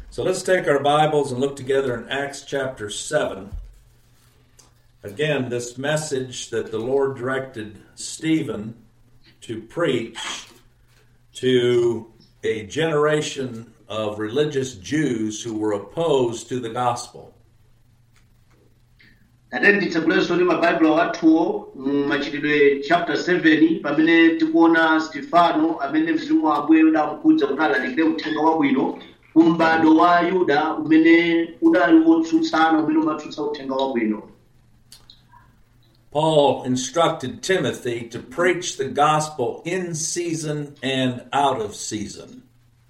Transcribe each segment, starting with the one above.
So let's take our Bibles and look together in Acts chapter 7. Again, this message that the Lord directed Stephen to preach to a generation of religious Jews who were opposed to the gospel. tate nditsakulenso ndi mabaibulo athuwo machitidwe chapter 7 pamene tikuona stefano amene mzimu wa ambuye udamkhudza kuti alalikire uthenga wabwino ku m'bado wa yuda umene udali wotsutsana umene umatsutsa uthenga wabwino Paul instructed Timothy to preach the gospel in season and out of season.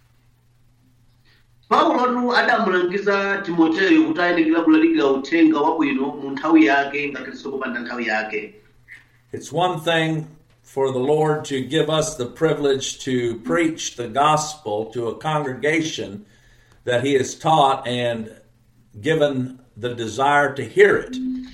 paulotu adamulangiza timoteyo kuti ayenekera kulalikira uthenga wabwino mu nthawi yake ngakhalinso popanda nthawi yake It's one thing for the Lord to give us the privilege to preach the gospel to a congregation that He has taught and given the desire to hear it.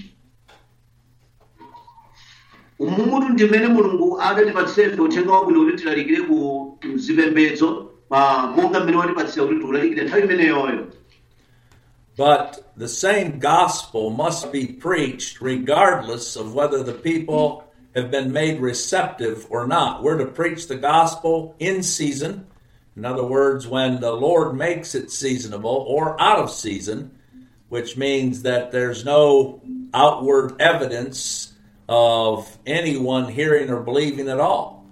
umumutu ndimene mulungu adatipatsefe uthenga wabwino kuti tilalikire ku zipembedzo ah, monga mmene watipatsira kuti tiulalikire nthawi imeneyoyo But the same gospel must be preached regardless of whether the people have been made receptive or not. We're to preach the gospel in season. In other words, when the Lord makes it seasonable or out of season, which means that there's no outward evidence of anyone hearing or believing at all.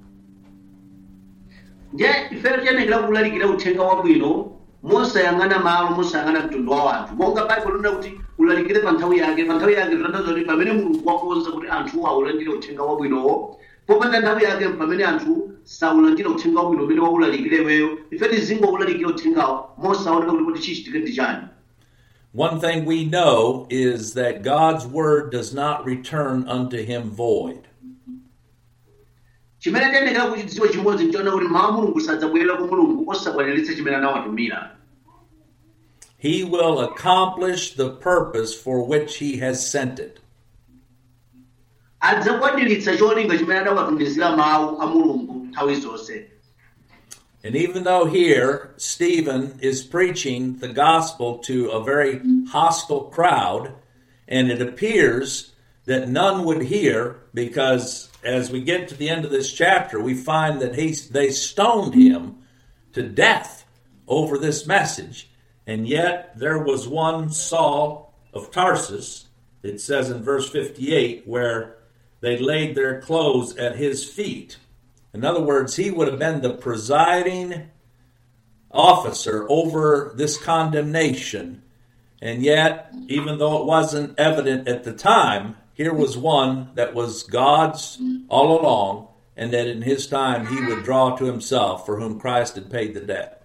nje ifeyo tiyenekera kulalikira uthenga wabwino mosayang'ana malo mosayang'ana mtundu wa wanthu monga baibulo lina kuti ulalikire pa nthawi yake pa nthawi yake titanthauza kuti pamene mulungu wakonza kuti anthu aulandire uthenga wabwinowo popanda nthawi yake pamene anthu saulandira uthenga wabwino umene waulalikire iweyo ife tizingowulalikira uthengawo mosaoneka kuti kuti chichitike ndi chani One thing we know is that God's word does not return unto him void. chimene tiyenekera kuchidziwa chimodzi nchiona kuti mawu a mulungu sadzabwerera kwa mulungu osakwaniritsa chimene anawatumira He will accomplish the purpose for which he has sent it. adzakwaniritsa cholinga chimene adawatumizira mawu a mulungu nthawi zonse And even though here Stephen is preaching the gospel to a very hostile crowd, and it appears that none would hear because as we get to the end of this chapter, we find that he, they stoned him to death over this message. And yet there was one Saul of Tarsus, it says in verse 58, where they laid their clothes at his feet. In other words, he would have been the presiding officer over this condemnation. And yet, even though it wasn't evident at the time, here was one that was God's all along, and that in his time he would draw to himself for whom Christ had paid the debt.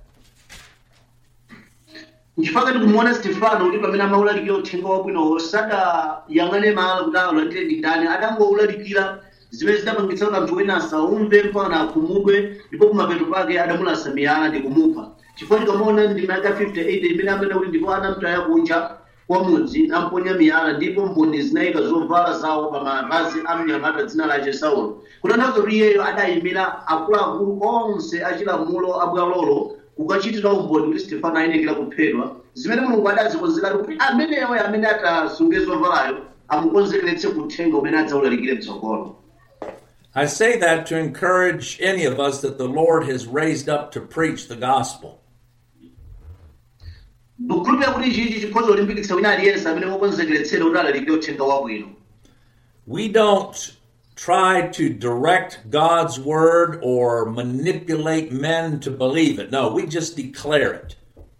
nchifukwa tikumuona stefano kuti pamene amaulalikira uthenga wabwinowo sadayang'ane malo kuti aulandire ndi ndani adangowulalikira zimene zidapangitsa kuti anthu wina asaumve mpaka akhumudwe ndipo kumapeto pake adamulasa miyala ndi kumupha chifukwa tikamaona ndima yaka 58 imene amene kuti ndipo anamtaya kunja kwa mudzi amponya miyala ndipo mboni zinayika zovala zawo pa mapazi a mnyamata dzina lace saulo kutanthauza kuti iyeyo adayimira akuluakulu onse achilamulo abwalolo kukachitira umboni kuti stefano ayenekera kuphedwa zimene mulungu adazikonzeratu kuti ameneyo amene atasunge zovalayo amukonzekeretse kuthenga umene adzawulalikire mtsogolo I say that to encourage any of us that the Lord has raised up to preach the gospel. ndikukhulupirira kuti ichichi chikhoza kulimbikitsa wina aliyense amene wakonzekeretsera kuti alalikire uthenga wabwino We don't try to direct God's word or manipulate men to believe it. No, we just declare it.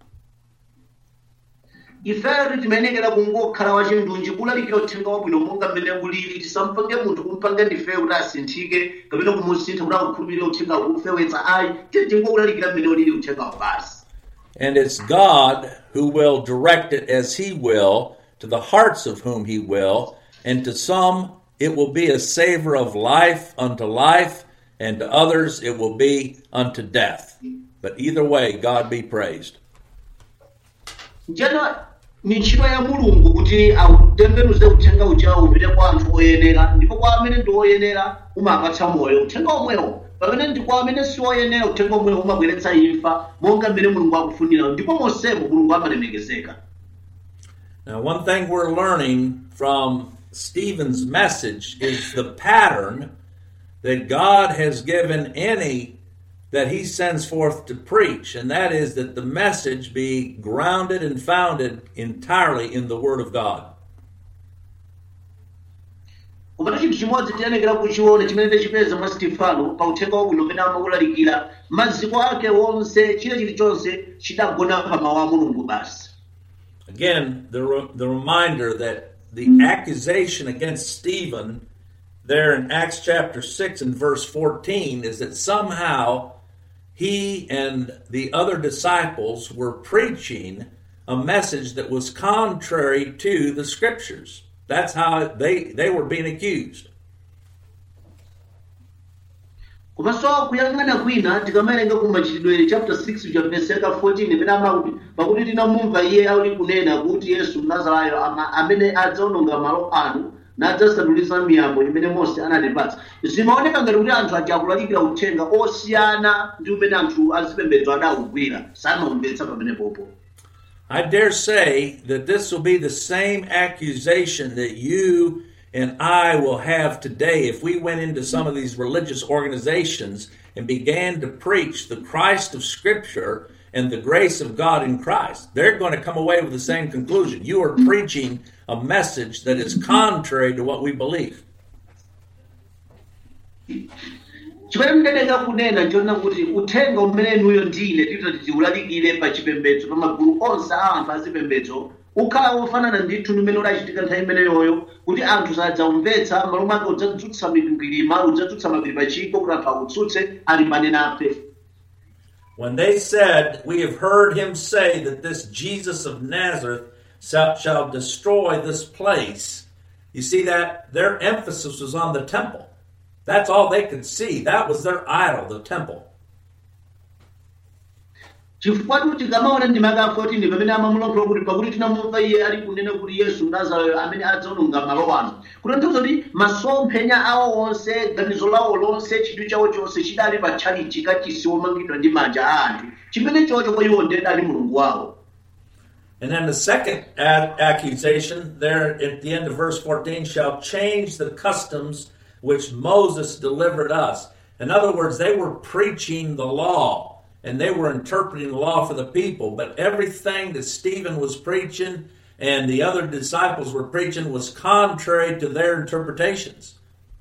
ifeyo timayenekera kungokhala wachindunji kulalikira uthenga wabwino monga mmene ulili tisampange munthu kumpange ndifeyo kuti asinthike kapena kumusintha kuti akukhulupirire uthenga kufewetsa ayi tiye tingokulalikira mmene ulili uthengawo basi And it's God who will direct it as He will to the hearts of whom He will, and to some it will be a savor of life unto life, and to others it will be unto death. But either way, God be praised. njeno ni ntchito ya mulungu kuti autembenuze uthenga uchawo upite kwa anthu oyenera ndipo kwa amene ndi oyenera umapatsa moyo uthenga omwewo pamene ndi kwa amene siwoyenera uthenga omwe umabweretsa imfa monga mmene mulungu akufunira ndipo monsemo mulungu amalemekezeka Now, one thing we're learning from Stephen's message is the pattern that God has given any that he sends forth to preach, and that is that the message be grounded and founded entirely in the Word of God. koma chinthu chimodzi tiyenekera kuchiona chimene tichipeza mwa stefano pa uthenga wabwino umene amawulalikira maziko ake wonse chile chilichonse chidagona pa mawu a mulungu basi Again, the, re- the reminder that the accusation against Stephen there in Acts chapter 6 and verse 14 is that somehow he and the other disciples were preaching a message that was contrary to the scriptures. That's how they, they were being accused. komanso kuyang'ana kwina tikamawerenga ku machitidwe chapter 6 cha verse yaka 14 imene amakuti pakuti tinamumva iye ali kunena kuti yesu mnazarayo ama- amene adzaononga malo anu nadzasandulitsa miyambo imene mose anatipatsa zimaoneka ngati kuti anthu aja akulalikira uthenga osiyana ndi umene anthu azipembedzo adawugwira samamvetsa pamenepopo I dare say that this will be the same accusation that you and I will have today if we went into some of these religious organizations and began to preach the Christ of Scripture and the grace of God in Christ. They're going to come away with the same conclusion. You are preaching a message that is contrary to what we believe. chimene mneneka kunena nchona kuti uthenga umenenuyo ndine titoti tiulalikire pa chipembedzo pa magulu onse a anthu azipembedzo ukhala wofanana ndithu ndi umene udachitika nthawi imeneyoyo kuti anthu sadzamvetsa malo mwake udzadzutsa mikwingwirima udzadzutsa mapiri pa chiko kuti anthu akutsutse alimbane nafe When they said, We have heard him say that this Jesus of Nazareth shall, shall destroy this place, you see that their emphasis was on the temple. That's all they could see. That was their idol, the temple. chifukwa kuti tikamaona ndi maka 14 pamene amamulankhula kuti pakuti tinamumva iye ali kunena kuti yesu mnazarayo amene adzaononga malo ano kutanthauza kuti masomphenya awo onse ganizo lawo lonse chidwi chawo chonse chidali pa tchalichi kachisi womangidwa ndi manja a anthu chimene chocho kwa iwo ndiye dali mulungu wawo And then the second ad- accusation, there at the end of verse 14, shall change the customs which Moses delivered us. In other words, they were preaching the law and they were interpreting the law for the people, but everything that Stephen was preaching and the other disciples were preaching was contrary to their interpretations.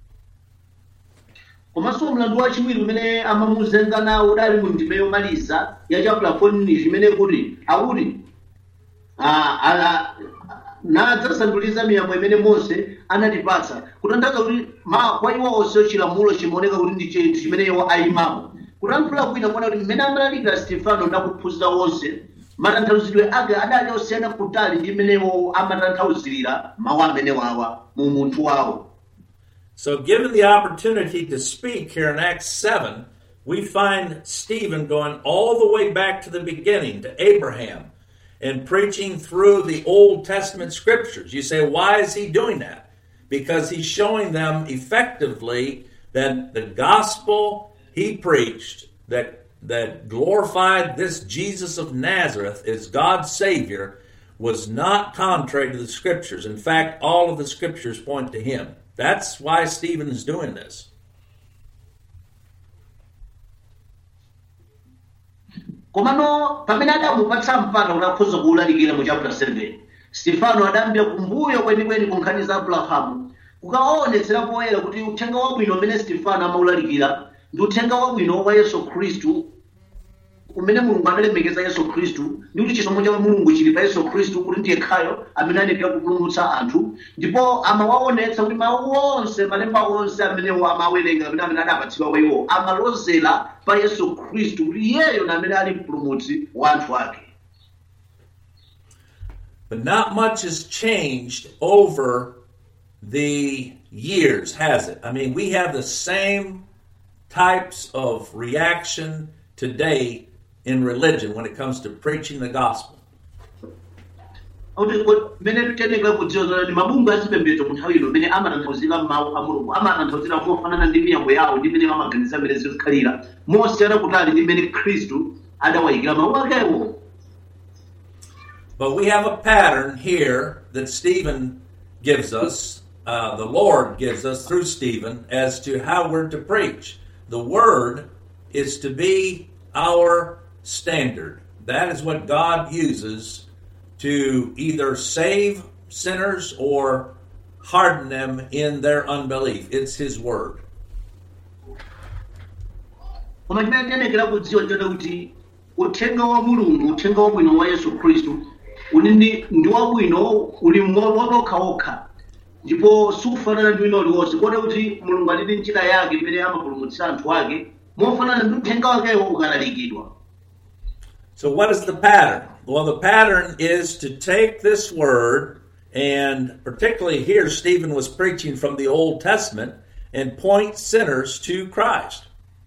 komanso mlandu wachiwiri umene amamuzenga nawo udali mu ndime yomaliza ya chapter 14 chimene kuti akuti ah, ah, nadzasandulitsa miyambo imene mose anatipatsa kutanthauza kuti ma- kwa iwo onse chilamulo chimaoneka kuti ndi chinthu chimene iwo ayimapo kutanthula kwina kuona kuti mmene amalalikira stefano ndakuphunzira wonse matanthauzidwe ake adali osiyana kutali ndi mmene iwo amatanthauzirira mawu amene wawa mu munthu wawo So, given the opportunity to speak here in Acts 7, we find Stephen going all the way back to the beginning, to Abraham, and preaching through the Old Testament scriptures. You say, why is he doing that? Because he's showing them effectively that the gospel he preached, that, that glorified this Jesus of Nazareth as God's Savior, was not contrary to the scriptures. In fact, all of the scriptures point to him. That's why Stephen is doing this. komano pamene adamupatsa mpata kuti akhoza kuwulalikira mu chapter 7 stefano adayambira kumbuyo kwenikweni ku nkhani za abrahamu kukaonetsera poyera kuti uthenga wabwino umene stefano amawulalikira ndi uthenga wabwino wa yesu khristu umene mulungu analemekeza yesu khristu ndi kuti chisomo cha mulungu chili pa yesu khristu kuti ndiye khayo amene anenekera kupulumutsa anthu ndipo amawaonetsa kuti mawu onse malemba onse amenewo amawerenga amene amene adapatsidwa kwa iwo amalozera pa yesu khristu kuti iyeyo na amene ali mpulumutsi wa anthu ake But not much has changed over the years, has it? I mean, we have the same types of reaction today in religion when it comes to preaching the gospel. akuti ko- mmene titenekera kudziwa zoti mabungwe azipembedzo mu nthawi ino mmene amatanthauzira mawu a mulungu amatanthauzira mofanana ndi miyambo yawo ndi mmene amaganiza mmene zikhalira mosiyana kutali ndi mmene khristu adawayikira mawu akewo But we have a pattern here that Stephen gives us, uh, the Lord gives us through Stephen, as to how we're to preach. The Word is to be our standard. That is what God uses to either save sinners or harden them in their unbelief. It's His Word. koma chimene tiyenekera kudziwa chota kuti uthenga wa mulungu uthenga wabwino wa yesu khristu uli ndi ndi wabwino uli waokhaokha ndipo sukufanana ndi wina uliwonse kota kuti mulungu ali ndi njira yake imene amapulumutsa anthu ake mofanana ndi uthenga wakewo ukalalikidwa So, what is the pattern? Well, the pattern is to take this word, and particularly here, Stephen was preaching from the Old Testament, and point sinners to Christ.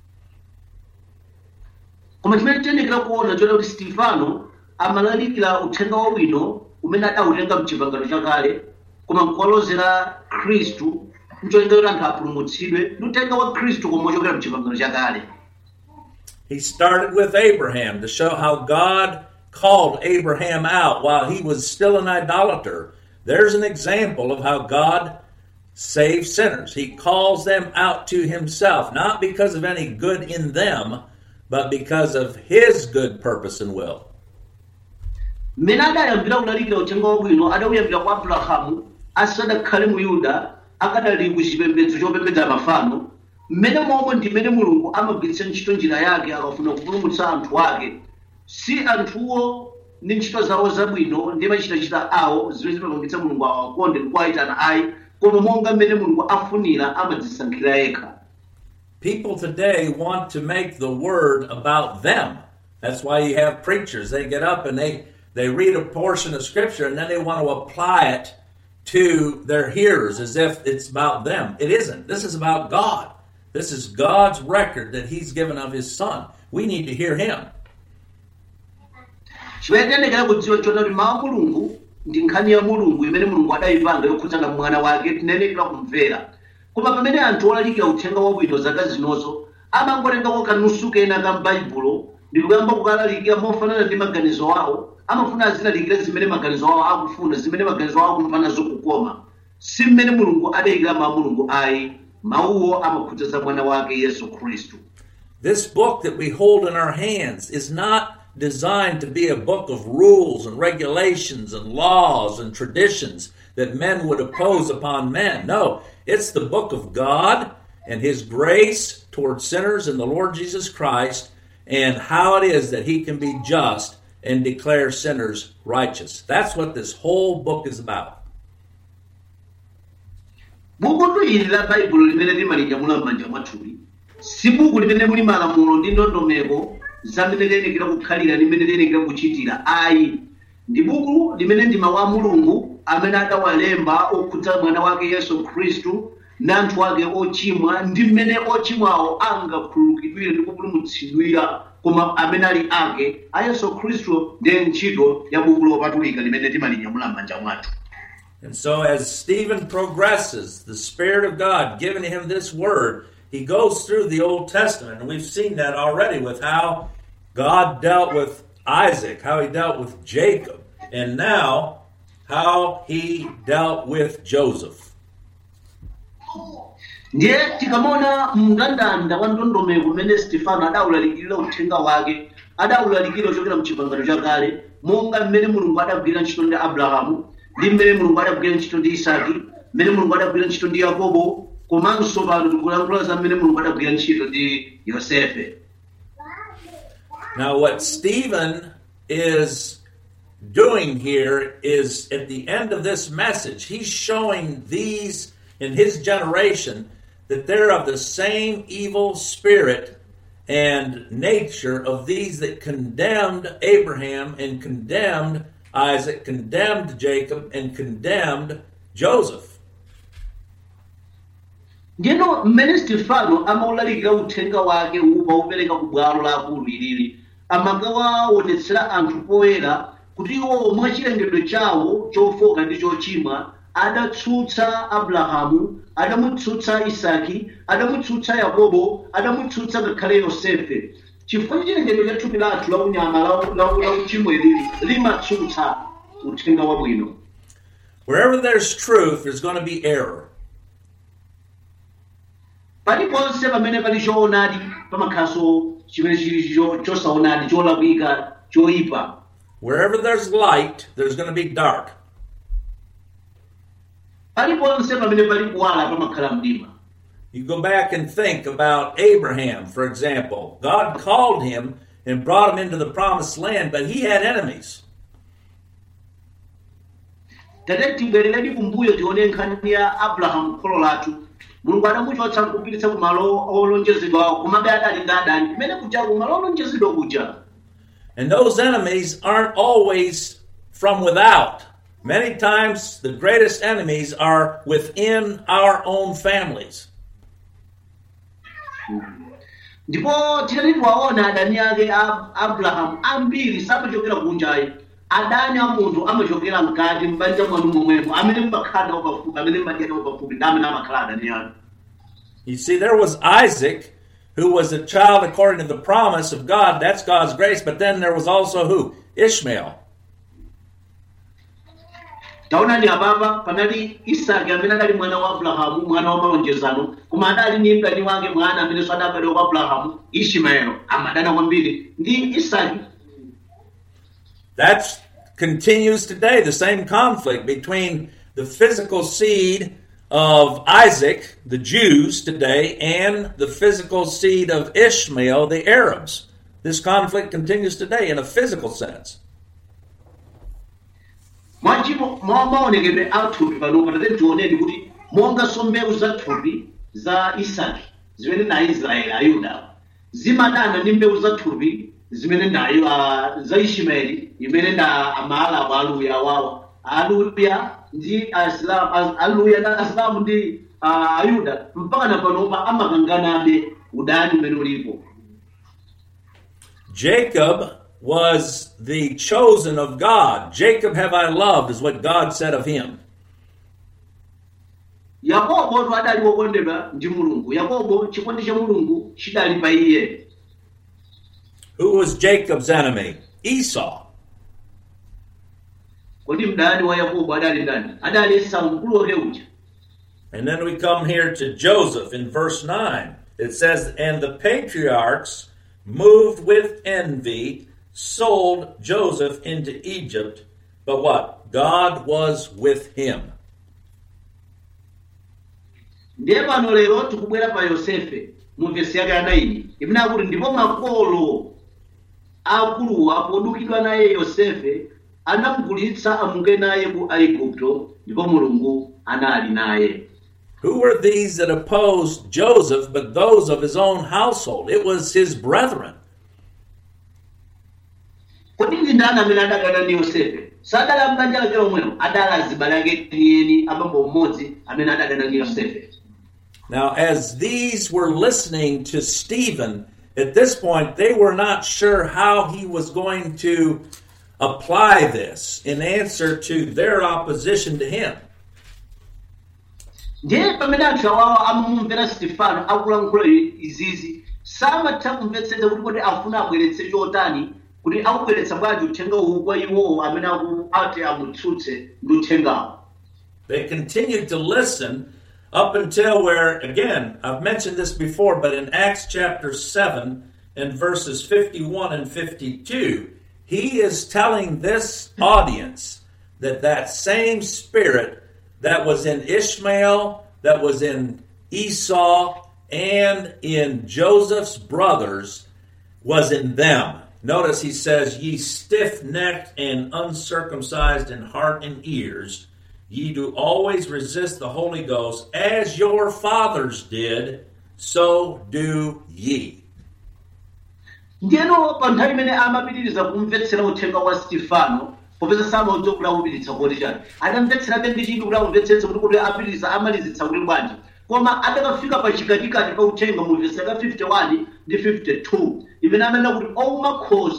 koma chimene tiyenekera kuona chota kuti stefano amalalikira uthenga wabwino umene adawutenga mchipangano chakale koma nkuwalozera khristu mcholinga kuti anthu apulumutsidwe ndi uthenga wa khristu koma ochokera mchipangano chakale He started with Abraham to show how God called Abraham out while he was still an idolater. There's an example of how God saves sinners. He calls them out to himself, not because of any good in them, but because of his good purpose and will. mmene adayambira kulalikira uthenga wabwino adawuyambira kwa abrahamu asadakhale mu yuda akadali ku chipembedzo chopembedza mafano mmene momwe ndi mmene mulungu amagwiritsa ntchito njira yake akafuna kupulumutsa anthu ake si anthuwo ndi ntchito zawo zabwino ndi machitachita awo zimene zimapangitsa mulungu awakonde ndikuwayitana ayi koma monga mmene mulungu afunira amadzisankhira yekha People today want to make the word about them. That's why you have preachers. They get up and they, they read a portion of scripture and then they want to apply it to their hearers as if it's about them. It isn't. This is about God. This is God's record that He's given of His Son. We need to hear Him. chimene tiyenekera kudziwa chona kuti mawu a mulungu ndi nkhani ya mulungu imene mulungu adayipanga yokhudzana mwana wake tinenekera kumvera koma pamene anthu olalikira uthenga wabwino zaka zinozo amangotengako kanusu kena ka m'baibulo ndi kuyamba kukalalikira mofanana ndi maganizo awo amafuna azilalikira zimene maganizo awo akufuna zimene maganizo awo akumva nazo kukoma si mmene mulungu adayikira mawu a mulungu ayi mawuwo amakhudza za mwana wake yesu khristu This book that we hold in our hands is not designed to be a book of rules and regulations and laws and traditions that men would oppose upon men. No, it's the book of God and His grace towards sinners in the Lord Jesus Christ and how it is that He can be just and declare sinners righteous. That's what this whole book is about. buku ili la baibulo limene limalinyamula m'manja mwathuli si buku limene muli malamulo ndi ndondomeko zamene liyenekera kukhalira limene liyenekera kuchitira ayi ndi buku limene ndi mawu a mulungu amene adawalemba okhudza mwana wake yesu khristu ndi anthu ake ochimwa ndi mmene ochimwawo angakhululukidwire ndi kupulumutsidwira koma amene ali ake a yesu khristu ndiye ntchito ya buku lopatulika limene timalinyamula m'manja mwathu And so, as Stephen progresses, the Spirit of God giving him this word, he goes through the Old Testament. And we've seen that already with how God dealt with Isaac, how he dealt with Jacob, and now how he dealt with Joseph. ndiye tikamaona mndandanda wa ndondomeko umene stefano adawulalikirira uthenga wake adawulalikira ochokera mchipangano chakale monga mmene mulungu adagwira ntchito ndi abrahamu ndi mmene mulungu adagwira ntchito ndi isaki mmene mulungu adagwira ntchito ndi yakobo komanso pano tikulankhula za mmene mulungu adagwira ntchito ndi yosefe Now, what Stephen is doing here is at the end of this message, he's showing these in his generation that they're of the same evil spirit and nature of these that condemned Abraham and condemned Isaac, condemned Jacob, and condemned Joseph. ndiyeno mmene stefano amawulalikira uthenga wake upa upereka ku bwalo la akulu ilili amakawaonetsera anthu poyera kuti iwo mwachilengedwe chawo chofoka ndi chochimwa adatsutsa abrahamu adamutsutsa isaki adamutsutsa yakobo adamutsutsa ngakhale yosefe chifukwa cha chilengedwe cha thupi lathu la unyama la- la la uchimo ilili limatsutsa uthenga wabwino Wherever there's truth, there's going to be error. paliponse pamene pali choonadi pamakhalanso chimene chili cho- chosaonadi cholakwika choyipa Wherever there's light, there's going to be dark. paliponse pamene pali kuwala pamakhala mdima You go back and think about Abraham, for example. God called him and brought him into the promised land, but he had enemies. tate tibwereredi kumbuyo tione nkhani ya abrahamu kholo lathu mulungu adamuchotsa kupititsa kumalo olonjezedwawo komabe adali ndi adani kumene kuja kumalo olonjezedwa kuja And those enemies aren't always from without. Many times, the greatest enemies are within our own families. ndipo tinati tiwaona adani ake a abrahamu ambiri samachokera kunjayi adani a munthu amachokera mkati m'banja mwanu momwemo amene mmakhala nawo pafupi amene mmadya nawo pafupi ndi amene amakhala adani anu You see, there was Isaac, who was a child according to the promise of God. That's God's grace. But then there was also who? Ishmael. taonani apapa panali isaki amene adali mwana wa abrahamu mwana wa malonjezano koma adali ndi mdani wake mwana amenenso adabadwa kwa abrahamu ishimaelo amadana kwambiri ndi isaki That continues today, the same conflict between the physical seed of Isaac, the Jews today, and the physical seed of Ishmael, the Arabs. This conflict continues today in a physical sense. mwachimo mwa maonekedwe a thupi panopa tate tionedi kuti monganso mbewu za thupi za isaki zimene na aisraeli ayuda zimadana ndi mbewu za thupi zimene nayo uh, za ishimaeli imene na amaalabu aluya wawa aluya ndi asilamu as- aluya na asilamu ndi uh, ayuda mpaka na panopa amakanganabe udani umene ulipo Jacob was the chosen of God. Jacob have I loved, is what God said of him. yakobo to adali wokondedwa ndi mulungu yakobo chikondi cha mulungu chidali pa iye Who was Jacob's enemy? Esau. kodi mdani wa yakobo adali ndani adali esau mkulu wake uja And then we come here to Joseph in verse 9. It says, And the patriarchs, moved with envy, sold Joseph into Egypt. But what? God was with him. ndiye pano lero tikubwera pa yosefe mu vesi yake anayi imene akuti ndipo makolo akuluwa podukidwa naye yosefe anamugulitsa amuke naye ku aigupto ndipo mulungu anali naye Who were these that opposed Joseph but those of his own household? It was his brethren. kodi ndi ndani amene adakana ndi yosefe sadala mbanja lake lomwelo adala azibale ake enieni abambo mmodzi amene adakana ndi yosefe Now, as these were listening to Stephen, at this point, they were not sure how he was going to apply this in answer to their opposition to him. ndiye pamene anthu awawo amamumvera stefano akulankhula izizi samatha kumvetsetsa kuti kodi afuna abweretse chotani kuti akubweretsa bwanji uthenga uwu kwa iwowo amene aku- ati amutsutse ndi uthengawo They continued to listen up until where, again, I've mentioned this before, but in Acts chapter 7 and verses 51 and 52, he is telling this audience that that same spirit that was in Ishmael, that was in Esau, and in Joseph's brothers was in them. Notice he says, Ye stiff necked and uncircumcised in heart and ears, ye do always resist the Holy Ghost, as your fathers did, so do ye. ndiyeno pa nthawi imene amapitiriza kumvetsera uthenga wa stefano popeza samaudza kuti awupiritsa kodi chani adamvetserabe ndi chinthu kuti amumvetsetsa kuti kuti apitiriza amalizitsa kuti bwanji koma adakafika pa chikatikati pa uthenga mu vesi yaka 51 ndi 52 imene amanena kuti ouma khosi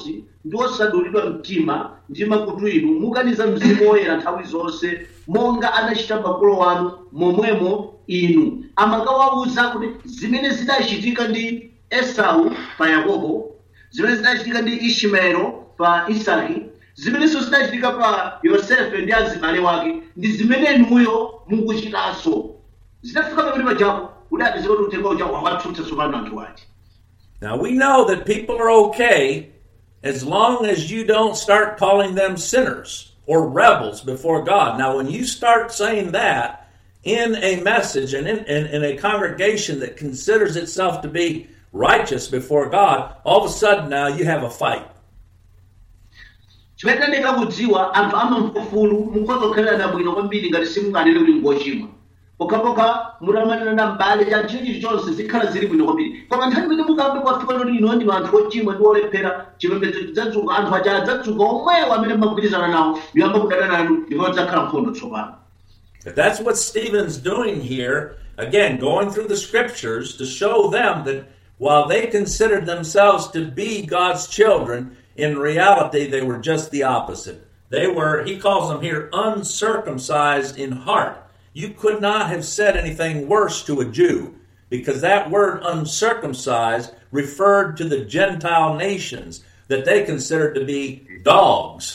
ndi osadulidwa mtima ndi makutu inu mukaniza mzimu woyera nthawi zonse monga anachita makolo wanu momwemo inu amakawawuza kuti zimene zidachitika ndi esau pa yakobo zimene zidachitika ndi ismaelo pa isaki zimenenso zidachitika pa yosefe ndi azibale wake ndi zimene inuyo mukuchitanso zidafika pamene pajapo udapezeka kuti uthenga uja wawatsutsa tsopano anthu ati Now we know that people are okay as long as you don't start calling them sinners or rebels before God. Now, when you start saying that in a message and in, in, in a congregation that considers itself to be righteous before God, all of a sudden now you have a fight. chimene tandeka kudziwa anthu amamfufulu mukhoza kukhalirana bwino kwambiri ngati simunganene kuti ngochimwa pokhapokha mutamanena mbale cha ntchito chilichonse zikhala zili bwino kwambiri koma nthawi imene mukambe kwafika kuti ino ndinu anthu ochimwa ndi olephera chipembedzo chidzadzuka anthu aja adzadzuka omwewo amene mumagwirizana nawo ndiyamba kudana nanu ndipo adzakhala nkhondo tsopano But that's what Stephen's doing here. Again, going through the scriptures to show them that while they considered themselves to be God's children, in reality they were just the opposite. They were, he calls them here, uncircumcised in heart. You could not have said anything worse to a Jew because that word uncircumcised referred to the Gentile nations that they considered to be dogs.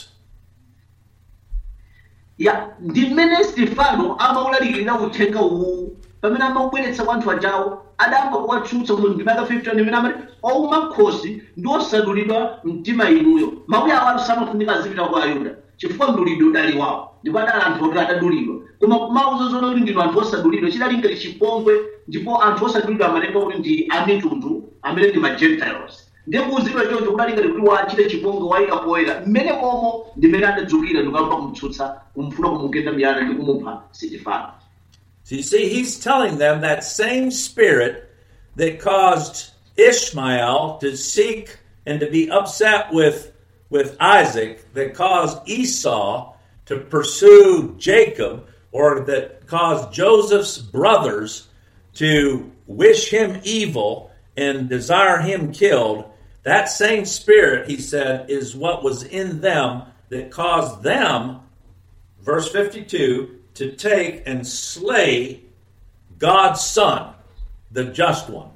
ya ndi mmene stefano amaulalirira uthenga uwu pamene amaubweretsa kwa anthu ajawo adayamba kuwatsutsa mu ndima yaka 15 imene amati ouma khosi ndi osadulidwa mtima inuyo mawu awo samafunika azipita kwa ayuda chifukwa mdulidwe udali wawo ndipo adali anthu oti adadulidwa koma kumauza zona kuti ndinu anthu osadulidwa chidali ngati chipongwe ndipo anthu osadulidwa amatenga kuti ndi amitundu amene ndi ma gentiles ndiye kuuzidwa choncho kudali ngati kuti wachite chipongwe wayika poyera mmene momo ndimene adadzukira ndikuyamba kumtsutsa kumfuna kumugenda miyala ndi kumupha sitifano So you see, he's telling them that same spirit that caused Ishmael to seek and to be upset with, with Isaac, that caused Esau to pursue Jacob, or that caused Joseph's brothers to wish him evil and desire him killed, that same spirit, he said, is what was in them that caused them, verse 52, to take and slay God's son, the just one.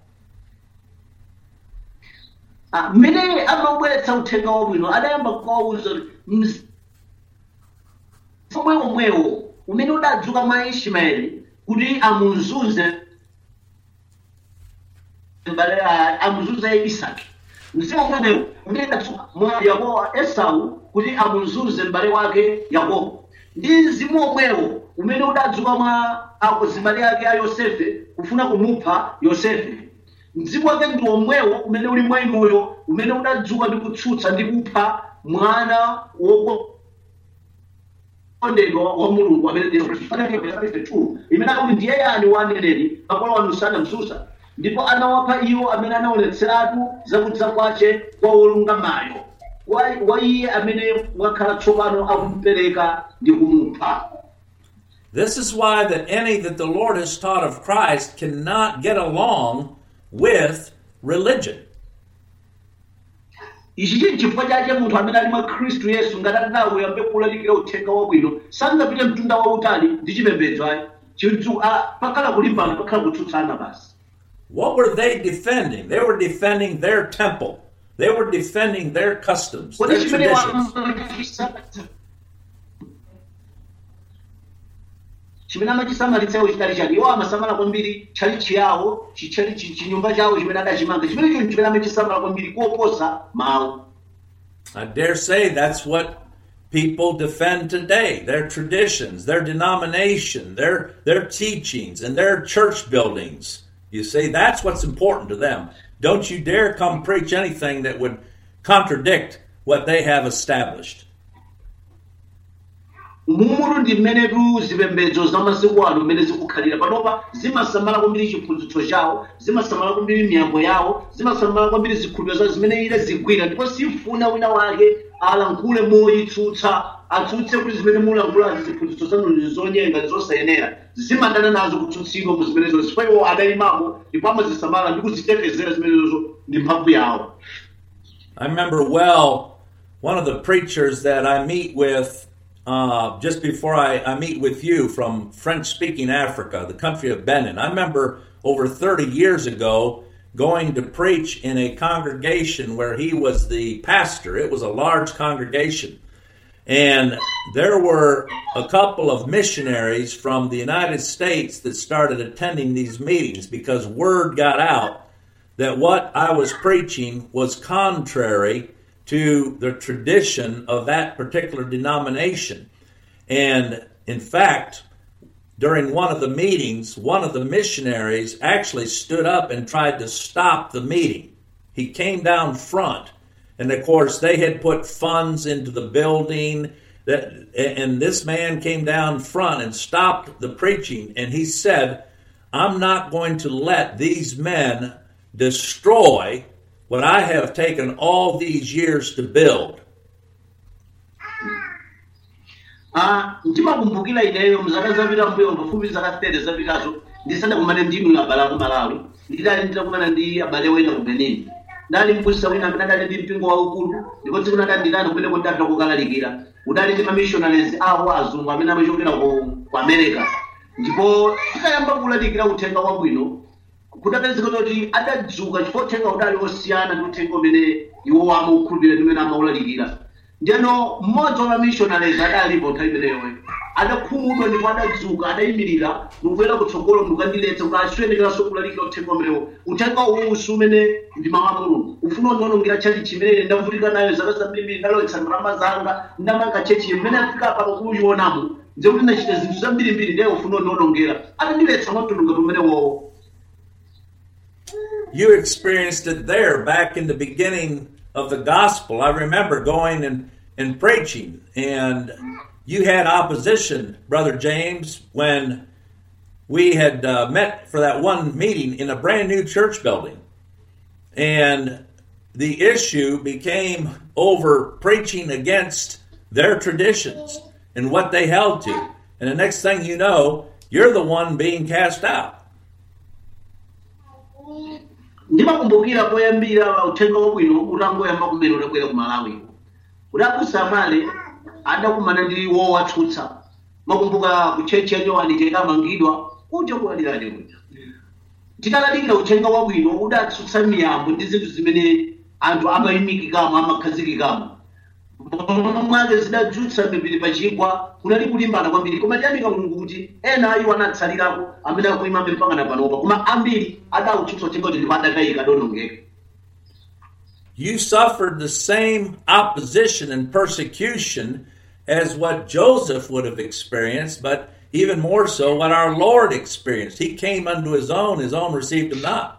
Ah, mmene amabweretsa uthenga wabwino adayamba kuwawuza kuti omwe omwewo umene udadzuka mwa ismaeli kuti amuzunze mbale a- amuzunze isaki mzimu omwewo umene udadzuka mwa yakobo esau kuti amuzunze m'bale wake yakobo ndi mzimu omwewo umene udadzuka mwa azibale ake a yosefe kufuna kumupha yosefe mzimu wake ndi omwewo umene uli mwa inuyo umene udadzuka ndi kutsutsa ndi kupha mwana wokondedwa wa mulungu amene ndi Yesu Khristu. imene akuti ndiye yani waneneri makolo wanu sanamsusa ndipo anawapha iwo amene anaonetseratu zakudza kwace kwa wolungamayo wa wa iye amene wakhala tsopano akumupereka ndi kumupha This is why that any that the Lord has taught of Christ cannot get along with religion. ichi chili chifukwa chake munthu amene ali mwa khristu yesu ngati atinawo yambe kulalikira uthenga wabwino sangapite mtunda wautali ndi chipembedzo ayi chinthu ah, pakhala kulimbana pakhala kutsutsana basi What were they defending? They were defending their temple. They were defending their customs, kodi their chimene traditions. wa- chimene amachisamalitsawo chitali chake iwo amasamala kwambiri tchalichi yawo chichali chi- chinyumba chawo chimene adachimanga chimene chinthu chimene amachisamala kwambiri kuoposa mawu I dare say that's what people defend today their traditions, their denomination, their, their teachings, and their church buildings. You see, that's what's important to them. Don't you dare come preach anything that would contradict what they have established. mumutu ndi mmenetu zipembedzo za masiku ano mmene zikukhalira panopa zimasamala kwambiri chiphunzitso chawo zimasamala kwambiri miyambo yawo zimasamala kwambiri zikhulupiriro zawo zimene ile zigwira ndipo sifuna wina wake alankhule moyitsutsa atsutse kuti zimene mulankhulazi ziphunzitso zanu ndi zonyenga ndi zosayenera zimadana nazo kutsutsidwa mu zimenezo chifukwa iwo adayimapo ndipo amazisamala ndi kuzitetezera zimenezozo ndi mphamvu yawo I remember well one of the preachers that I meet with uh, just before I, I meet with you from French speaking Africa, the country of Benin. I remember over 30 years ago going to preach in a congregation where he was the pastor. It was a large congregation. And there were a couple of missionaries from the United States that started attending these meetings because word got out that what I was preaching was contrary to the tradition of that particular denomination. And in fact, during one of the meetings, one of the missionaries actually stood up and tried to stop the meeting. He came down front. And of course, they had put funds into the building. That, and this man came down front and stopped the preaching. And he said, I'm not going to let these men destroy what I have taken all these years to build. Ah, ndimakumbukira ineyo mzaka zapita mbuyo pafupi zaka 30 zapitazo ndisanakumane ndinu abale aku malawi ndidali nditakumana ndi abale wena ku benin ndali mphunzitsa wina amene adali ndi mpingo waukulu ndipo tsiku nadali nditani kumene ndatha kukalalikira udali ndi mamissionaries awo azungu amene amachokera ku ku america ndipo tikayamba kulalikira uthenga wabwino kudapezeka kuti adadzuka chifukwa uthenga udali osiyana ndi uthenga umene iwo amaukhulupirira ndi umene amawulalikira ndiyeno mmodzi wa mamissionaries adalipo nthawi imeneyoyo adakhumudwa ndipo adadzuka adayimirira ndikuyera kutsogolo ndikukandiletsa kuti asiyenekeranso kulalikira uthenga umenewo uthenga uwusi umene ndi mawu a mulungu ufuna undiwonongera tchalichi chimene ndavutika nayo zaka zambirimbiri ndalowetsa ndalama zanga ndamanga chechi mmene afika apa pakuyionamo nze kuti ndachita zinthu zambirimbiri ndiye ufuna undiwonongera atandiletsa mwamtundu umene wowo You experienced it there back in the beginning of the gospel. I remember going and, and preaching, and you had opposition, Brother James, when we had uh, met for that one meeting in a brand new church building. And the issue became over preaching against their traditions and what they held to. And the next thing you know, you're the one being cast out. ndimakumbukira poyambira uthenga wabwino utangoyamba kumene udabwera ku malawi udakusamale adakumana ndi wowatsutsa makumbuka kuchechi ya nyowani tekamangidwa kuja kulalirani kuja titalalikira uthenga wabwino udatsutsa miyambo ndi zinthu zimene anthu amayimikikamo amakhazikikamo mwake zidadzutsa mipiri pachigwa kunali kulimbana kwambiri koma tiyamika mulungu kuti ena ayiwo anatsalirako amene akuyimabe mpakana panopa koma ambiri adautsutsa uthenga kuti ndipo adakayika donongeka You suffered the same opposition and persecution as what Joseph would have experienced, but even more so what our Lord experienced. He came unto his own, his own received him not.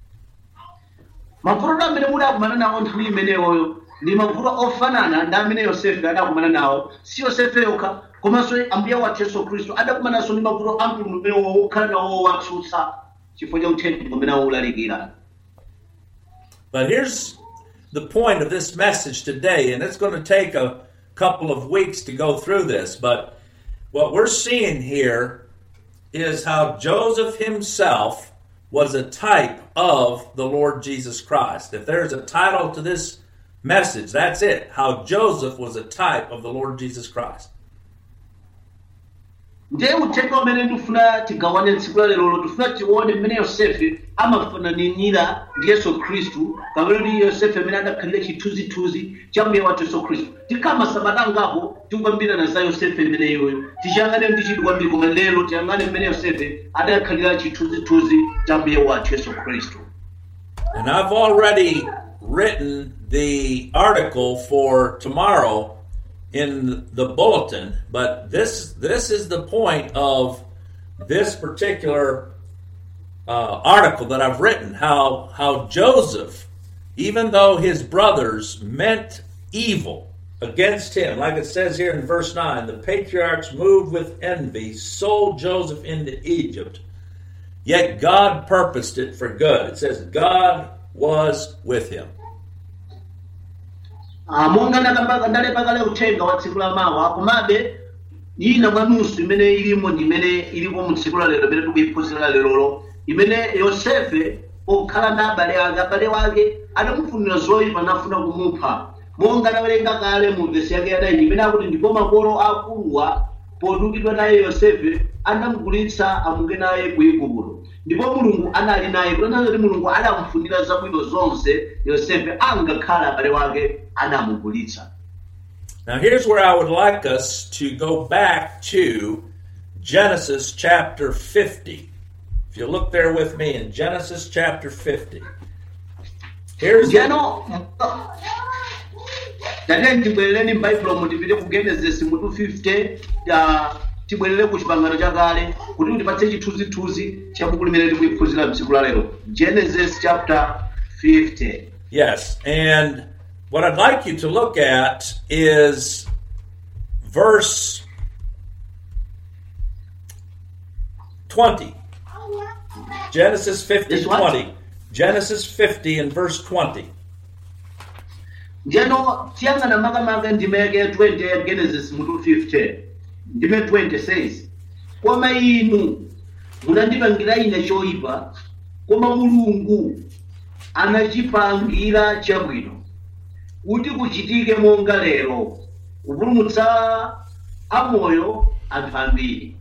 mavuto amene mudakumana nawo nthawi imeneyoyo ndi mavuto ofanana ndi amene yosefe adakumana nawo si yosefe yokha komanso ambuye wathu yesu khristu adakumananso ndi mavuto a mtundu umenewo wokhala nawo wowatsutsa chifukwa cha uthenga umene awulalikira But here's the point of this message today, and it's going to take a couple of weeks to go through this, but what we're seeing here is how Joseph himself was a type of the Lord Jesus Christ. If there's a title to this message, that's it. How Joseph was a type of the Lord Jesus Christ. ndiye uthenga umene ndifuna tigawane tsiku la lerolo tifuna tione mmene yosefe amafananira ndi yesu khristu kapena ndi yosefe amene adakhalira chithunzithunzi cha mbuye wathu yesu khristu tikama sabata angapo tikukambirana za yosefe imeneyoyo tichiyang'ane ndi chidwi kwambiri koma lero tiyang'ane mmene yosefe adakhalira chithunzithunzi cha mbuye wathu yesu khristu And I've already written the article for tomorrow in the bulletin, but this this is the point of this particular uh, article that I've written. How how Joseph, even though his brothers meant evil against him, like it says here in verse nine, the patriarchs moved with envy, sold Joseph into Egypt. Yet God purposed it for good. It says God was with him. Ah, monga ndakamba ndalepa kale uthenga wa tsiku la mawa komabe ina mwa nusu imene ilimo ndi imene ilipo mu tsiku la lero imene tikuyiphunzira lerolo imene yosefe pokhala ndi abale ake abale wake adamufunira zoyipa nafuna kumupha monga anawerenga kale mu vesi yake yadayi imene akuti ndipo makolo akuluwa podukidwa naye yosefe anamugulitsa amuke naye ku igupto ndipo mulungu anali naye kutanthauza kuti mulungu adamfunira zabwino zonse yosefe angakhala abale wake anamugulitsa Now, here's where I would like us to go back to Genesis chapter 50. If you look there with me in Genesis chapter 50. Here's njeno tatene tibwerereni m'baibulo tipite ku genesis mutu 50 ta tibwerere ku chipangano chakale kuti mutipatse chithunzithunzi cha buku limene tikuliphunzira mtsiku la lero genesis chapter 50 Yes, and what I'd like you to look at is verse 20. Genesis 50, This what? 20. Genesis 50 and verse 20. njeno tiyang'ana makamaka ndime yake ya 20 ya genesis mutu 50 ndime 20 says koma inu munandipangira ine choyipa koma mulungu anachipangira chabwino kuti kuchitike monga lero kupulumutsa amoyo anthu ambiri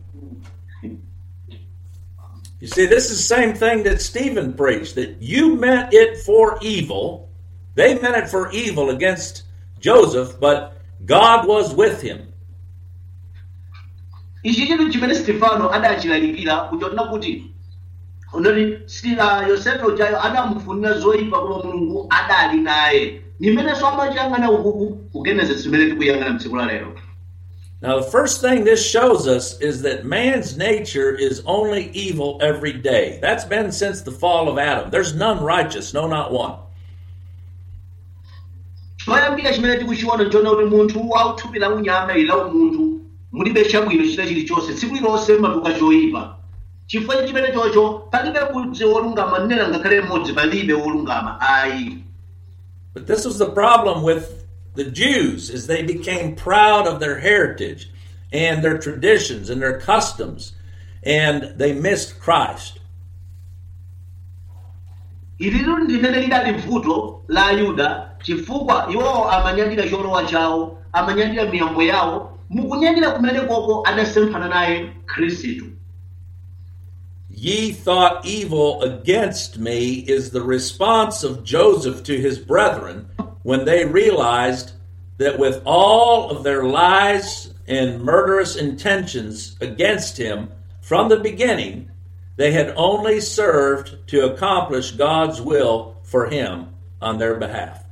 You see, this is the same thing that Stephen preached that you meant it for evil. They meant it for evil against Joseph, but God was with him. ichi chinthu chimene stefano adachilalikira kuchotera kuti unoti sila yosefe ujayo adamufunira zoyipa koma mulungu adali naye nimenenso amachiyang'ana ukuku ku genesis imene tikuyang'ana mtsiku la lero Now, the first thing this shows us is that man's nature is only evil every day. That's been since the fall of Adam. There's none righteous, no, not one. choyambira chimene tikuchiona nchona kuti munthu wauthupi la unyama ili la umunthu mulibe chabwino chita chilichonse tsiku lilonse matuka choyipa chifukwa chimene chocho palibe mudzi wolungama nena ngakhale mmodzi palibe wolungama ayi But this was the problem with the Jews is they became proud of their heritage and their traditions and their customs and they missed Christ. ililo limene lidali vuto la ayuda chifukwa iwowo amanyadira cholowa chawo amanyadira miyambo yawo mukunyadira kumene koko adasemphana naye khristu Ye thought evil against me is the response of Joseph to his brethren when they realized that with all of their lies and murderous intentions against him from the beginning, they had only served to accomplish God's will for him on their behalf.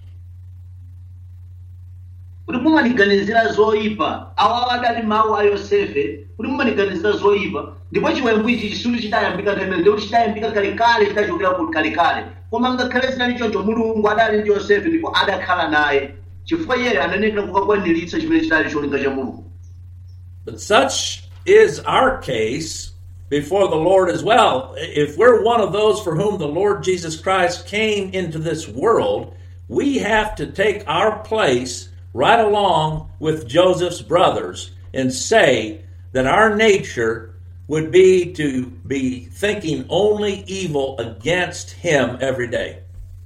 kuti mumaniganizira zoyipa awa adali mawu a yosefe kuti mumaniganizira zoyipa ndipo chiwembu ichi chisulu chidayambika kamene ndikuti chidayambika kalekale chidachokera ku kalekale koma ngakhale zinali choncho mulungu adali ndi yosefe ndipo adakhala naye chifukwa iyeyo ananenera kukakwaniritsa chimene chidali cholinga cha mulungu But such is our case before the Lord as well. If we're one of those for whom the Lord Jesus Christ came into this world, we have to take our place right along with Joseph's brothers and say that our nature would be to be thinking only evil against him every day.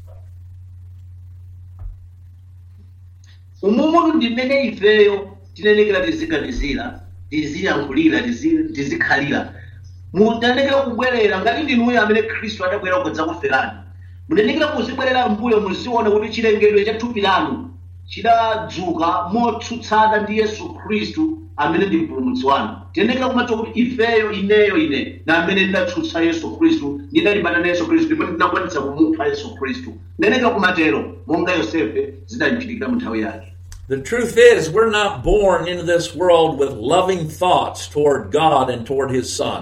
umumutu ndimene ifeyo tinenekera tiziganizira tiziyankhulira tizi- tizikhalira mutanekera kubwerera ngati ndinuyo amene khristu adabwera kudzakuferani munenekera muzibwerera mbuyo muziona kuti chilengedwe cha thupi lanu chidadzuka motsutsana ndi yesu khristu amene ndi mpulumutsi wanu tinenekera kumadziwa kuti ifeyo ineyo ine na amene ndidatsutsa yesu khristu ndidalimbana na yesu khristu ndipo ndinakwanitsa kumupha yesu khristu ndinenekera kumatero monga yosefe zidachitikira mu nthawi yake The truth is, we're not born into this world with loving thoughts toward God and toward His Son.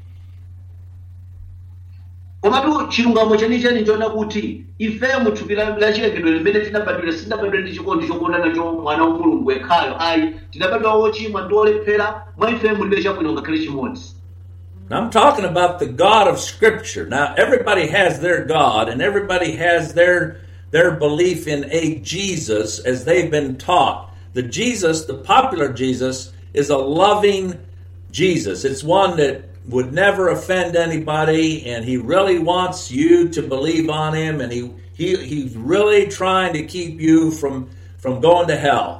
komatu chilungamo chenicheni nchona kuti ifeyo muthupi la la chilengedwe limene tinabadwira sitinabadwira ndi chikondi chokonda nacho mwana wa mulungu yekhayo ayi tinabadwa wochimwa ndi olephera mwa ifeyo mulibe chabwino ngakhale chimodzi Now, I'm talking about the God of Scripture. Now, everybody has their God, and everybody has their their belief in a Jesus as they've been taught. The Jesus, the popular Jesus, is a loving Jesus. It's one that would never offend anybody, and he really wants you to believe on him, and he, he he's really trying to keep you from from going to hell.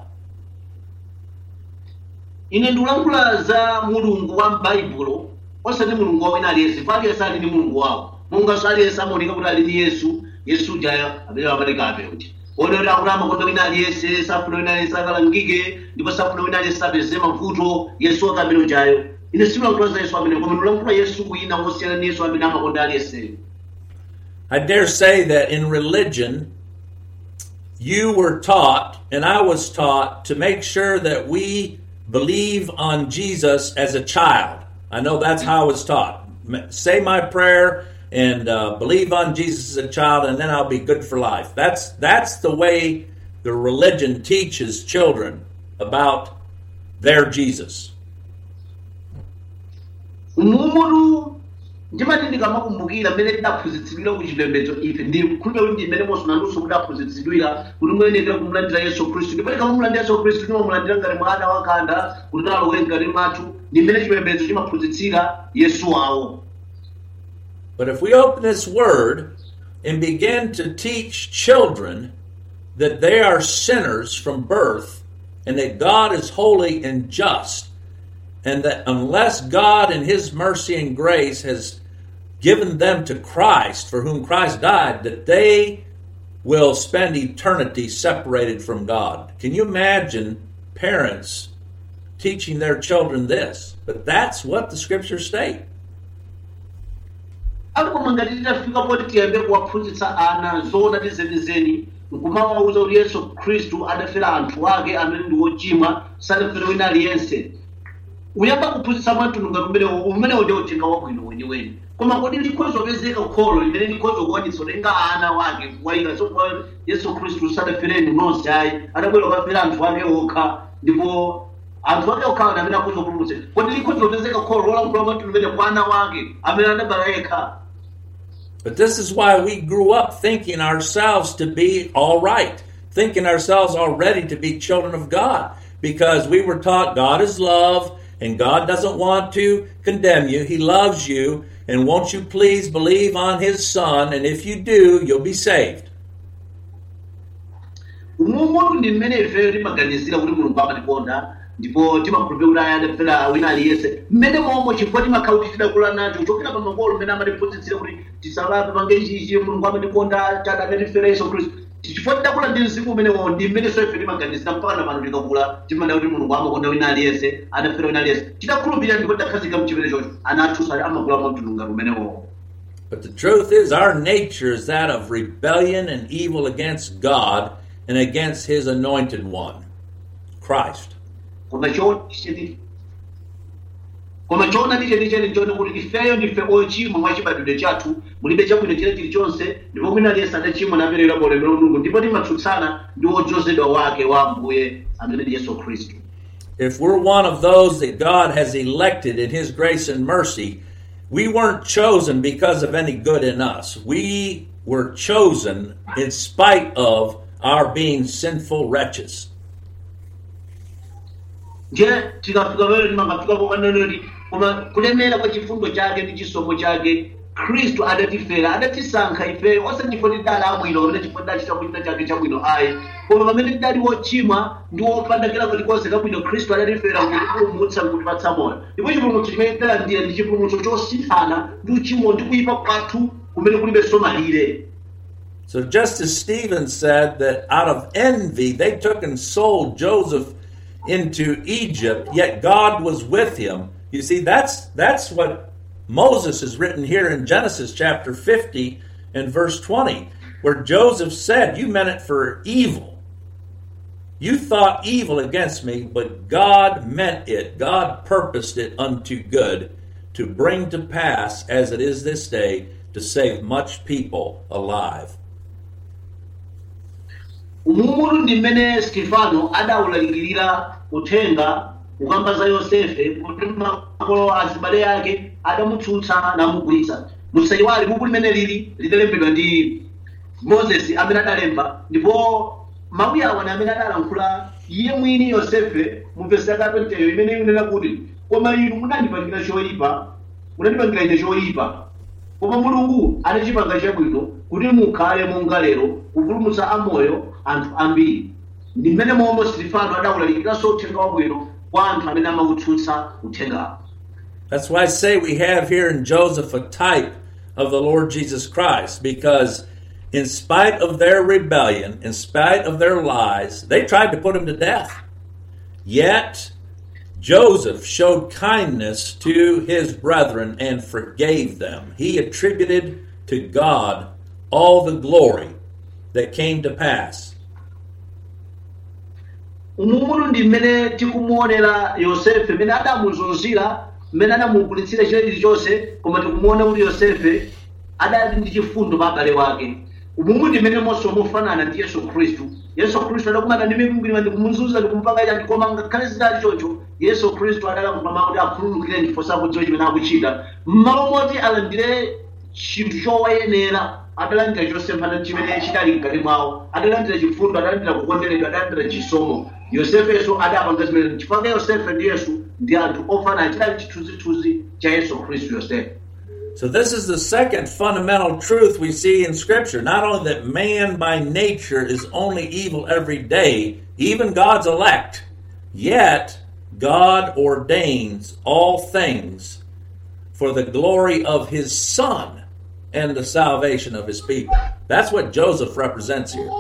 ine ndikulankhula za mulungu wa m'baibulo osati mulungu wawina aliyense pa aliyense ali ndi mulungu wawo monganso aliyense amaoneka kuti ali ndi yesu yesu ujayo amene amaoneka apeuti odoti akuti amakonda wina aliyense safuna wina aliyense akalangike ndipo safuna wina aliyense apeze mavuto yesu wake amene ujayo ine simulankhula za yesu amene koma ndikulankhula yesu wina wosiyana ndi yesu amene amakonda aliyenseyo I dare say that in religion, you were taught, and I was taught, to make sure that we believe on Jesus as a child. I know that's how I was taught. M- Say my prayer and uh, believe on Jesus as a child, and then I'll be good for life. That's that's the way the religion teaches children about their Jesus. mumutu ndimati ndikamakumbukira mmene tidaphunzitsidwira ku chipembedzo ife ndi khulupira kuti ndi mmene monso nanunso mudaphunzitsidwira kuti muyenekera kumulandira yesu khristu ndipo tikamamulandira yesu khristu timamulandira ngati mwana wakhanda kuti nalowe mkati mwathu ndi mmene chipembedzo chimaphunzitsira yesu wawo But if we open this word and begin to teach children that they are sinners from birth and that God is holy and just, and that unless God in His mercy and grace has given them to Christ, for whom Christ died, that they will spend eternity separated from God. Can you imagine parents teaching their children this? But that's what the scriptures state. akoma ngati titafika poti tiyambe kuwaphunzitsa ana zoona ndi zenizeni nkumawawuza kuti yesu khristu adafera anthu ake amene ndi wochimwa sadafere wina aliyense uyamba kuphunzitsa mwamtundu ngati umenewo umenewo ndi uthenga wabwino weniweni koma kodi likhoza kupezeka kholo limene likhoza kuwanitsa kutenga ana wake kuwayika so kwa yesu khristu sadafereni nonse ayi adabwera kukafera anthu ake okha ndipo anthu ake okhawa amene akhoza kupulumutsa kodi likhoza kupezeka kholo lolankhula mwamtundu umene kwa ana wake amene adabala yekha But this is why we grew up thinking ourselves to be all right, thinking ourselves already to be children of God, because we were taught God is love and God doesn't want to condemn you. He loves you. And won't you please believe on His Son? And if you do, you'll be saved. umumuntu ndi mmene ifeyo timaganizira kuti mulungu amatikonda ndipo timakhulupirira kuti aya adafera wina aliyense mmene momwe chifukwa timakhala kuti tidakula nacho kuchokera pa makolo mmene amatiphunzitsira kuti tisalape pange chichi mulungu amatikonda tadatifera yesu khristu chifukwa tidakula ndi mzimu umenewo ndi mmenenso ife timaganizira mpaka na pano tikakula timada kuti mulungu amakonda wina aliyense adafera wina aliyense tidakhulupirira ndipo tidakhazika mchimene chocho ana athu sali amakula mwamtundu ngati umenewo But the truth is, our nature is that of rebellion and evil against God and against His anointed one, Christ. koma choona cheni koma choona ndi chenicheni nchoti kuti ifeyo ndife ochimwa mwa chibadwidwe chathu mulibe chabwino chene chilichonse ndipo mwina aliyense adachimwa naperera ulemerero wa mulungu ndipo timatsutsana ndi wodzozedwa wake wa ambuye amene ndi yesu khristu if we're one of those that God has elected in His grace and mercy, we weren't chosen because of any good in us. We were chosen in spite of our being sinful wretches. nje tikafika pamene timakafika pokanenoti koma kulemera kwa chifundo chake ndi chisomo chake khristu adatifera adatisankha ifeyo osati chifukwa tidali abwino kapena chifukwa tidachita kuchita chake chabwino ayi koma pamene tidali wochimwa ndi wopandakira kulikonse kabwino khristu adatifera kutipulumutsa kutipatsa moyo ndipo chipulumutso chimene tidalandira ndi chipulumutso chosinthana ndi uchimo ndi kuyipa kwathu kumene kulibenso malire So, just as Stephen said that out of envy they took and sold Joseph into Egypt, yet God was with him. You see, that's that's what Moses is written here in Genesis chapter 50 and verse 20, where Joseph said, You meant it for evil. You thought evil against me, but God meant it. God purposed it unto good to bring to pass, as it is this day, to save much people alive. umumutu ndi mmene stefano adawulalikirira uthenga kukamba za yosefe kuti makolo azibale ake adamutsutsa namugulitsa musayiwale buku limene lili lidalembedwa ndi moses amene adalemba ndipo mawu awa ni amene adalankhula iye mwini yosefe mu vesi yaka 20 imene ikunena kuti koma inu munandipangira choyipa munandipangira ine choyipa koma mulungu anachipanga chabwino kuti mukhale monga lero kupulumutsa amoyo anthu ambiri ndi mmene momwe stifano adawulalikiranso uthenga wabwino kwa anthu amene amautsutsa uthengawo That's why I say we have here in Joseph a type of the Lord Jesus Christ, because in spite of their rebellion, in spite of their lies, they tried to put him to death. Yet Joseph showed kindness to his brethren and forgave them. He attributed to God all the glory that came to pass. umumutu ndi mmene tikumuonera yosefe mmene adamuzunzira mmene adamugulitsira chilichonse koma tikumuona kuti yosefe adali ndi chifundo pa abale wake umumu ndi mmene monso mufanana ndi yesu khristu yesu khristu adakumana ndi mikwingwirima ndikumuzunza ndikumupanga chani koma ngakhale zidali choncho yesu khristu adalakumbama kuti akhululukire ndipo sakudziwa chimene akuchita mmalo moti alandire chinthu chowayenera adalandira chosemphana chimene chidali mkati mwawo adalandira chifundo adalandira kukonderedwa adalandira chisomo yosefenso adapanga zimene chifukwa yosefe ndi yesu ndi anthu ofanana chidali chithunzithunzi cha yesu khristu yosefe So, this is the second fundamental truth we see in Scripture. Not only that man by nature is only evil every day, even God's elect, yet God ordains all things for the glory of his Son and the salvation of his people. That's what Joseph represents here.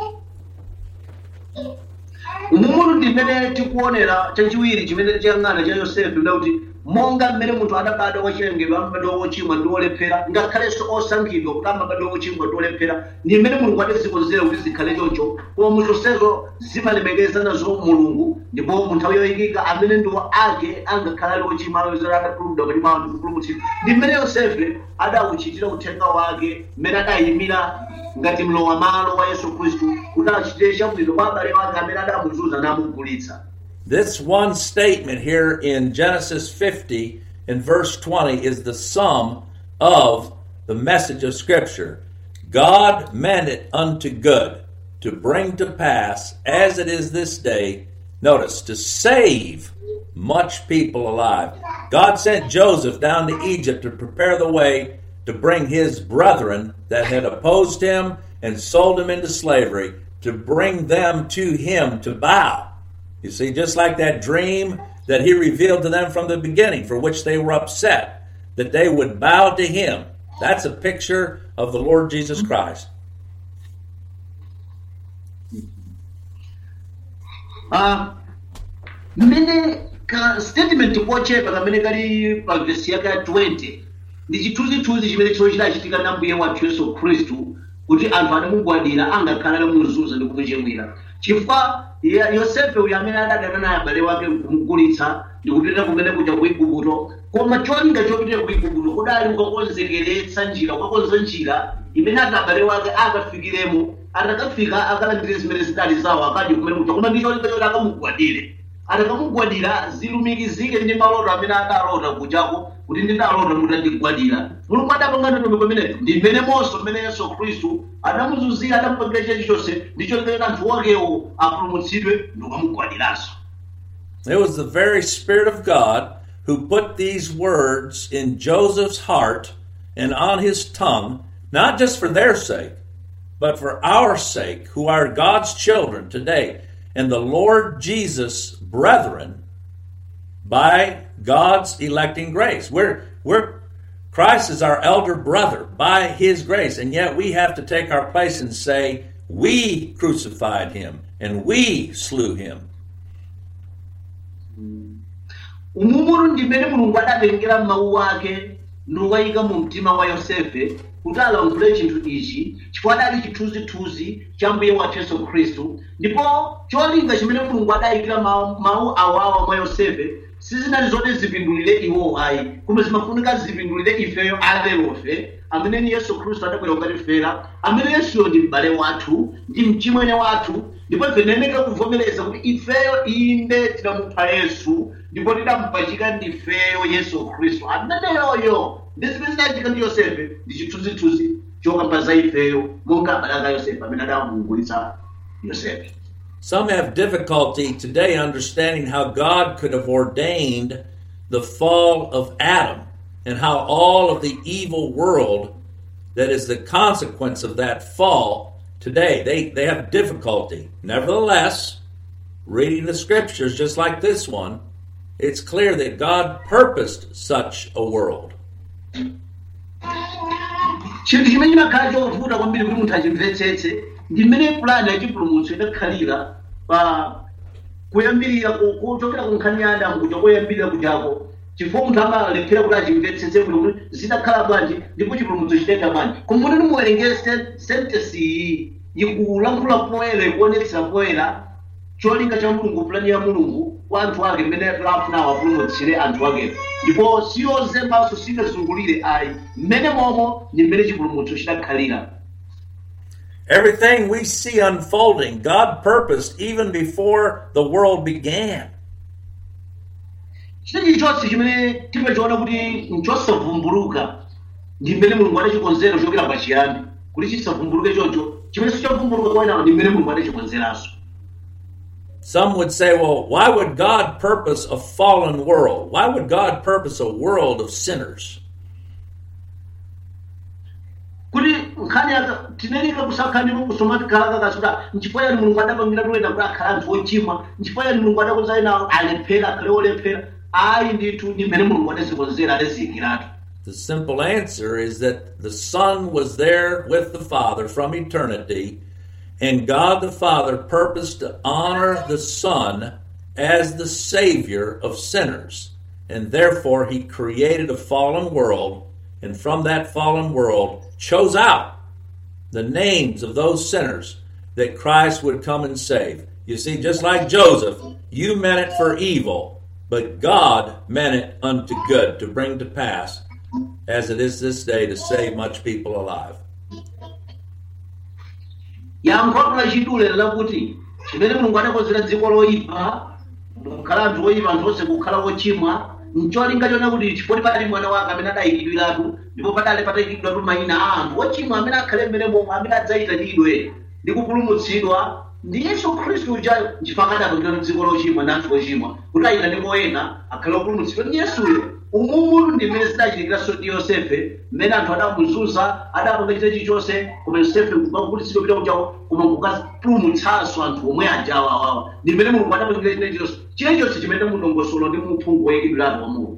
umumutu ndi mmene tikuonera chachiwiri chimene chiyang'ana cha yosefe ndakuti monga mmene munthu adabadwa wachilengedwe amabadwa wochimwa ndi wolephera ngakhalenso osankhidwa kuti amabadwa wochimwa ndi wolephera ndi mmene mulungu adazikonzera kuti zikhale choncho koma muzonsezo zimalemekeza nazo mulungu ndipo mu nthawi yoyikika amene ndiwo ake angakhala ali wochimwa alozera adatuludwa kati mwawo ndi kupulumutsidwa ndi mmene yosefe adawuchitira uthenga wake mmene adayimira ngati mlowam'malo wa yesu khristu kuti achitire chabwino kwa abale wake amene adamuzunza namugulitsa This one statement here in Genesis 50 in verse 20 is the sum of the message of Scripture. God meant it unto good to bring to pass, as it is this day, notice, to save much people alive. God sent Joseph down to Egypt to prepare the way to bring his brethren that had opposed him and sold him into slavery, to bring them to him to bow. You see, just like that dream that he revealed to them from the beginning, for which they were upset, that they would bow to him. That's a picture of the Lord Jesus Christ. Ah, mmene ka statement kochepa kamene kali pa vesi yake ya 20 ndi chithunzithunzi chimene chino chidachitika na mbuye wathu yesu khristu kuti anthu adamugwadira angakhala atamuzunza ndi kumuchimwira chifukwa ya- yosefe uyu amene adadana naye abale wake kumugulitsa ndi kupita kumene kuja ku igupto koma cholinga chopitira ku igupto kudali kukakonzekeretsa njira kukakonza njira imene ati abale wake akafikiremo atakafika akalandire zimene zidali zawo akadye kumene kuja koma ndi cholinga choti akamugwadire atakamugwadira zilumikizike ndi maloto amene adalota kujako kuti ndidalota mutandigwadira mulungu adapanga ndondomeko pamenepo ndi mmene monso mmene yesu khristu adamuzunzira adamupangira chilichonse ndi cholinga choti anthu wakewo apulumutsidwe ndikamugwadiranso It was the very Spirit of God who put these words in Joseph's heart and on his tongue, not just for their sake, but for our sake, who are God's children today, and the Lord Jesus' brethren by God's electing grace. We're, we're, Christ is our elder brother by his grace, and yet we have to take our place and say, We crucified him and we slew him. umumutu ndi mmene mulungu adatengera mawu ake ndiwayika mu mtima wa yosefe kuti alankhule chinthu ichi chifukwa adali chithunzithunzi cha mbuye wathu yesu khristu ndipo cholinga chimene mulungu adayikira mawu mawu awawa mwa yosefe sizinali zoti zipindulire iwo ayi koma zimafunika zipindulire ifeyo alerofe amene ni yesu khristu adabwera kukatifera amene yesuyo ndi m'bale wathu ndi mchimwene wathu ndipo ife tiyenera kuvomereza kuti ifeyo inde tidamupha yesu ndipo tidampachika ndifeyo yesu khristu ameneyoyo ndi zimene zidachitika ndi yosefe ndi chithunzithunzi chokamba za ifeyo monga abale aka yosefe amene adamugulitsa yosefe Some have difficulty today understanding how God could have ordained the fall of Adam and how all of the evil world that is the consequence of that fall today. They, they have difficulty. Nevertheless, reading the scriptures just like this one, it's clear that God purposed such a world. chinthu chimene chimakhala chovuta kwambiri kuti munthu achimvetsetse ndi mmene pulani yachipulumutso idakhalira pa kuyambirira ku- kuchokera ku nkhani ya adamu kuja koyambirira kujako chifukwa munthu amalephera kuti achimvetsetse bwino kuti zidakhala bwanji ndipo chipulumutso chidayenda bwanji kumbuti nimuwerengere sentesi iyi ikulankhula poyera ikuonetsera poyera cholinga cha mulungu pulani ya mulungu kwa anthu ake mmene afuna awapulumutsire anthu akewo ndipo siyozembanso singazungulire ayi mmene momo ndi mmene chipulumutso chidakhalira Everything we see unfolding, God purposed even before the world began. chitechi chonse chimene timachiona kuti nchosavumbuluka ndi mmene mulungu adachikonzera kuchokera pachiyambi kuti chisavumbuluke choncho chimene sichavumbuluka kwaina ndi mmene mulungu adachikonzeranso Some would say, well, why would God purpose a fallen world? Why would God purpose a world of sinners? kuti nkhani yaka tineneka kusakhanira kusoma tikhalaka kasuta nchifukwa yani mulungu adapangira toyena kuti akhala anthu ochimwa nchifukwa yani mulungu adakonza ena alephera akhale olephera ayi ndithu ndi mmene mulungu adazikonzera adaziyikiratu The simple answer is that the Son was there with the Father from eternity, and God the Father purposed to honor the Son as the Savior of sinners. And therefore, He created a fallen world, and from that fallen world chose out the names of those sinners that Christ would come and save. You see, just like Joseph, you meant it for evil, but God meant it unto good to bring to pass, as it is this day, to save much people alive. yankho lachidule lakuti chimene mulungu adakonzera dziko loyipa kukhala anthu oyipa anthu onse kukhala ochimwa ncholinga chona kuti chifukwa padali mwana wake amene adayikidwiratu ndipo padali patayikidwiratu mayina a anthu ochimwa amene akhale mmene momwe amene adzayitanidwe ndi kupulumutsidwa ndi yesu khristu uja nchifukwa adapangira dziko lochimwa ndi anthu ochimwa kuti ayitane ena akhale opulumutsidwa ndi yesuyo umumutu ndi mmene zidachitikiranso ndi yosefe mmene anthu adamuzunza adapanga chitechi chonse koma yosefe kukapulumutsidwa pita kuchako koma kukapulumutsanso anthu omwe ajawa awawa ndi mmene mulungu adapangira chitechi chonse chitechi chonse chimene mudongosolo ndi muphungu woyikidwiratu wa mulungu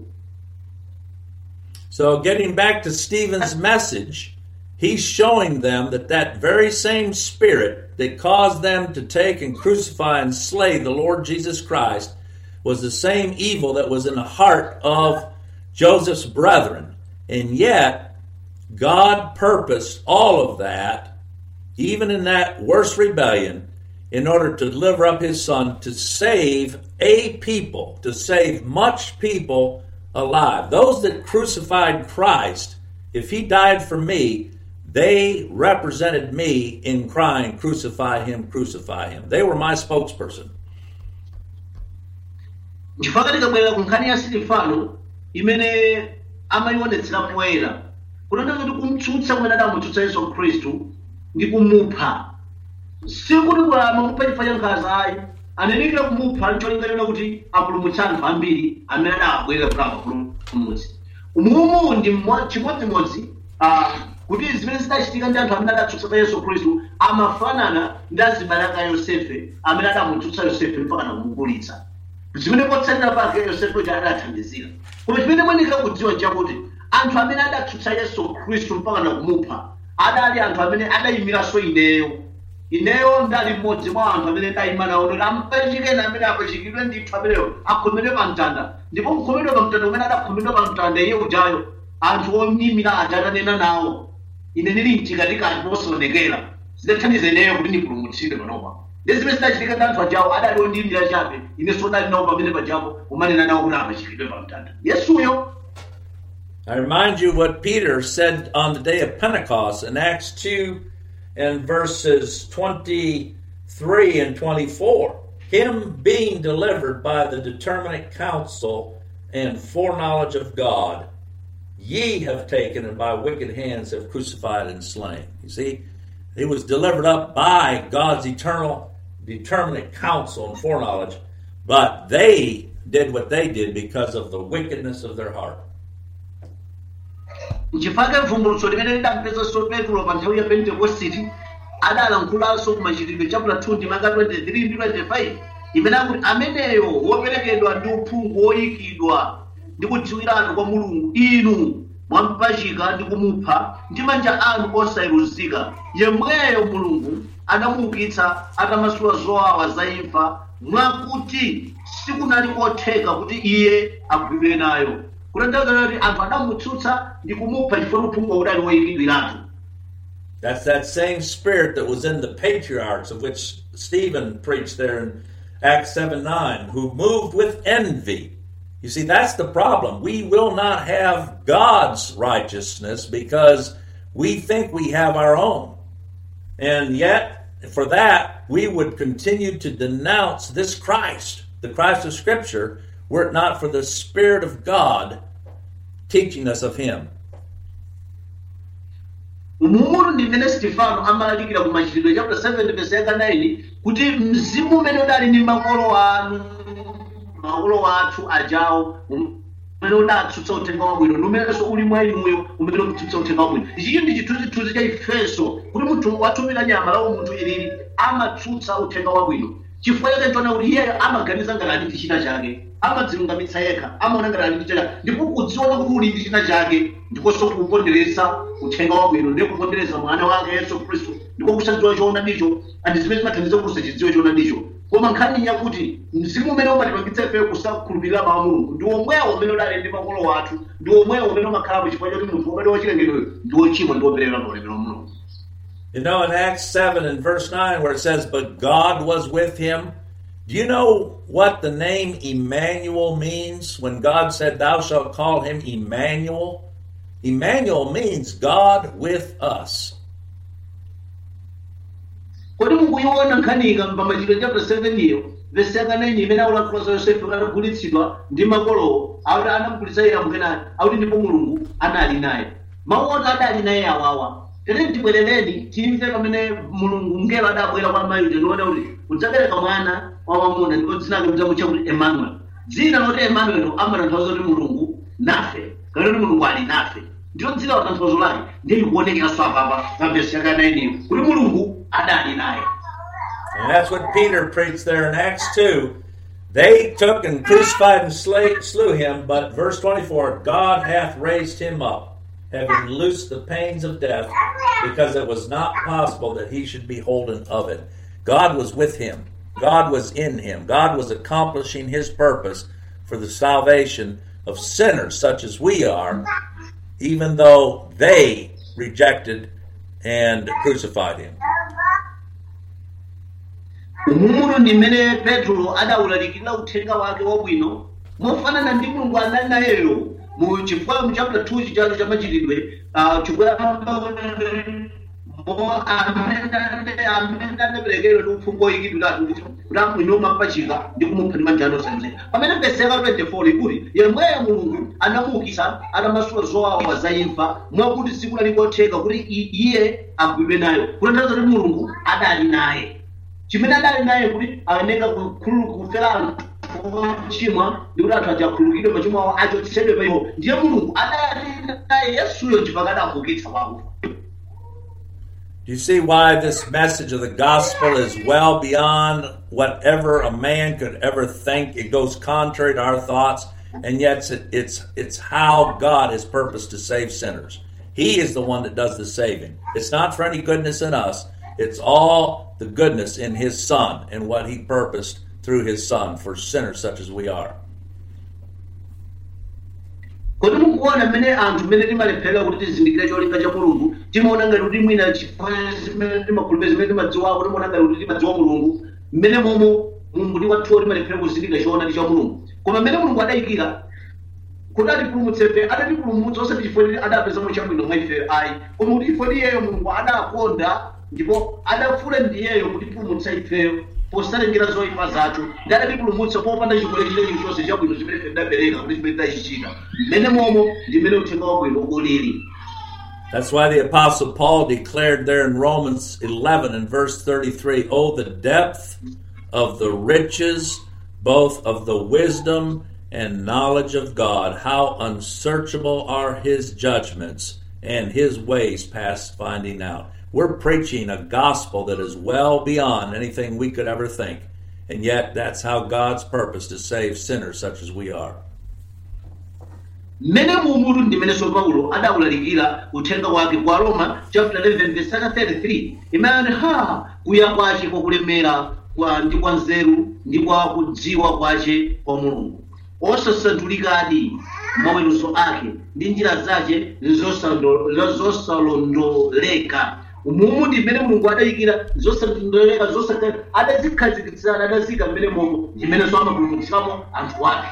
So, getting back to Stephen's message, he's showing them that that very same spirit that caused them to take and crucify and slay the Lord Jesus Christ was the same evil that was in the heart of Joseph's brethren. And yet, God purposed all of that, even in that worst rebellion, in order to deliver up his son to save a people, to save much people alive. Those that crucified Christ, if he died for me, they represented me in crying, Crucify him, crucify him. They were my spokesperson. nchifukwa tikabwerera ku nkhani ya sitifano imene amayionetsera poyera kunena kuti kumtsutsa kumene adamutsutsa yesu khristu ndi kumupha sikuti amamupha chifukwa cha nkhanza ayi anenekera kumupha ncholinga chona kuti apulumutse anthu ambiri amene adabwerera kuti apulumutse umumu ndi mmo- chimodzimodzi ah, kuti zimene zidachitika ndi anthu amene adatsutsa yesu khristu amafanana ndi azibale aka yosefe amene adamutsutsa yosefe mpaka nakumugulitsa zimene potsatira pake yosefe uja adathandizira koma chimene mwenikira kudziwa chakuti anthu amene adatsutsa yesu khristu mpaka nakumupha adali anthu amene adayimiranso ineyo ineyo ndali mmodzi mwa anthu amene ndayima nawo kuti ampachikeni amene apachikidwe ndithu ameneyo akhomedwe pa mtanda ndipo kukhomedwa pa mtanda umene adakhomedwa pa mtanda iye ujayo anthu oyimira aja atanena nawo ine ndili mtikatikati posaonekera zidathandiza ineyo kuti ndipulumutsidwe panopa ndi zimene zidachitika ndi anthu ajawo adali ondiyimira chabe inenso ndali nawo pamene pajapo umanena nawo kuti apachikidwe pa mtanda yesuyo I remind you what Peter said on the day of Pentecost in Acts 2 and verses 23 and 24. Him being delivered by the determinate counsel and foreknowledge of God, ye have taken and by wicked hands have crucified and slain. You see, he was delivered up by God's eternal, determinate counsel and foreknowledge, but they did what they did because of the wickedness of their heart. nchifukwa mvumbulutso limene lidampezanso petro pa nthawi ya pentekositi adalankhulanso ku machitidwe chapula 2 ndi maka 23 ndi 25 imene akuti ameneyo woperekedwa ndi uphungu woyikidwa ndi kudziwiratu kwa mulungu inu mwampachika ndi kumupha ndi manja anu osayeruzika yemweyo mulungu anamuukitsa atamasula zowawa za imfa mwakuti sikunali kotheka kuti iye agwidwe nayo kutanthauza kuti anthu adamutsutsa ndi kumupha chifukwa uphungu udali woyikidwiratu That's that same spirit that was in the patriarchs, of which Stephen preached there in Acts 7 9, who moved with envy. You see, that's the problem. We will not have God's righteousness because we think we have our own. And yet, for that, we would continue to denounce this Christ, the Christ of Scripture, were it not for the Spirit of God teaching us of Him. mumutu ndi mmene stefano amalalikira ku machitidwe chapter 7 verse yaka 9 kuti mzimu umene udali ndi makolo anu makolo athu ajawo umene udatsutsa uthenga wabwino ndi umenenso uli mwa inuyo umene ukutsutsa uthenga wabwino ichichi ndi chithunzithunzi cha ifenso kuti munthu watumira nyama lawo munthu ilili amatsutsa uthenga wabwino chifukwa chake nchona kuti iyeyo amaganiza ngati ali ndi china chake amadzilungamitsa yekha amaona ngati ali ndi china chake ndipo kudziona kuti uli ndi china chake ndikonso kupondereza uthenga wabwino ndi kupondereza mwana wake yesu khristu ndiko kusadziwa choona ndicho andi zimene zimathandiza kuti usachidziwe choona ndicho koma nkhani yakuti mzimu umene umatipangitsa ife kusakhulupirira mawu a mulungu ndi omwewo umene udali ndi makolo wathu ndi omwewo umene umakhalapo chifukwa choti munthu womene wachilengedweyo ndi wochimwa ndi woperera maolemero a mulungu You know, in Acts 7 and verse 9, where it says, But God was with him, do you know what the name Emmanuel means when God said, Thou shalt call him Emmanuel? Emmanuel means God with us. kodi mukuiona nkhaniika pamachitidwe chapter 7 iyo vesi yaka 9 imene akulankhula za yosefe atagulitsidwa ndi makolowo akuti anamugulitsa iye amkenani akuti ndipo mulungu anali naye mawu oti adali naye awawa tere tibwerereni timve pamene mulungu mngelo adabwera kwa mayi uja ndiona kuti mudzabereka mwana wamwamuna ndipo dzina lake mudzamutcha kuti emmanuel dzina loti emmanuel amatanthauza kuti mulungu nafe kana kuti mulungu ali nafe ndilo dzina la tanthauzo lake ndiye likuonekeranso apapa pa vesi yaka 9 iyo kuti mulungu adali naye And that's what Peter preached there in Acts 2. They took and crucified and slay, slew him, but verse 24 God hath raised him up, having loosed the pains of death, because it was not possible that he should be holden of it. God was with him, God was in him, God was accomplishing his purpose for the salvation of sinners such as we are, even though they rejected and crucified him. umumuno ndi mmene petro adawulalikira uthenga wake wabwino mofanana ndi mulungu anali nayeyo mu chifukwa mu chapter 2 chichalo cha machitidwe ah, chifukwa mo amene amene anaperekedwa ndi uphungu woyikidwiratu kuti amwino mapachika ndi kumupha ndi manja anu osanzira pamene vesi yaka 24 ikuti yemweyo mulungu anamuukitsa atamasula zowawa za imfa mwakuti siku lalikotheka kuti i- iye agwidwe nayo kutanthauza kuti mulungu adali naye chimene adali naye kuti ayeneka kufera anthu ochimwa ndi kuti anthu ajakhululukidwe machimo awo achotsedwe pa iwo ndiye mulungu adali naye yesuyo chifukwa adamuukitsa kwakufa Do you see why this message of the gospel is well beyond whatever a man could ever think? It goes contrary to our thoughts, and yet it's, it's, it's how God has purposed to save sinners. He is the one that does the saving. It's not for any goodness in us, it's all the goodness in His Son and what He purposed through His Son for sinners such as we are. kodi mukuona mmene anthu mmene timalephera kuti tizindikire cholinga cha mulungu timaona ngati kuti mwina chifukwa zimene timakhulupirira zimene timadziwako timaona ngati kuti timadziwa mulungu mmene momo mulungu ndi wathuwo timalephera kuzindikira choonadi cha mulungu koma mmene mulungu adayikira kuti atipulumutsefe adatipulumutsa osati chifukwa kuti adapezamo chabwino mwa ife ayi koma kuti chifukwa kuti iyeyo mulungu adakonda ndipo adafuna ndiyeyo kutipulumutsa ifeyo posalengera zoyipa zathu ndi adatipulumutsa popanda chikwere chile chilichonse chabwino chimene ife tidapereka kuti chimene tidachichita mmene momo ndi mmene uthenga wabwino ulili That's why the Apostle Paul declared there in Romans 11 and verse 33 Oh, the depth of the riches, both of the wisdom and knowledge of God! How unsearchable are his judgments and his ways past finding out. We're preaching a gospel that is well beyond anything we could ever think. And yet, that's how God's purpose to save sinners such as we are. mmene muumutu ndimenenso paulo adawulalikira uthenga wake kwa roma chapter 11 verse 33 imene ha kuya kwace kwakulemera kwa ndi kwa nzeru ndi kwa kudziwa kwace kwa mulungu osasantulikadi maweruzo ake ndi njira zace zosando- zosalondoleka umumu ndi mmene mulungu adayikira zosalondoleka zosaka adazikhazikitsana adazika mmene momo ndimenenso amapulumutsiramo anthu ake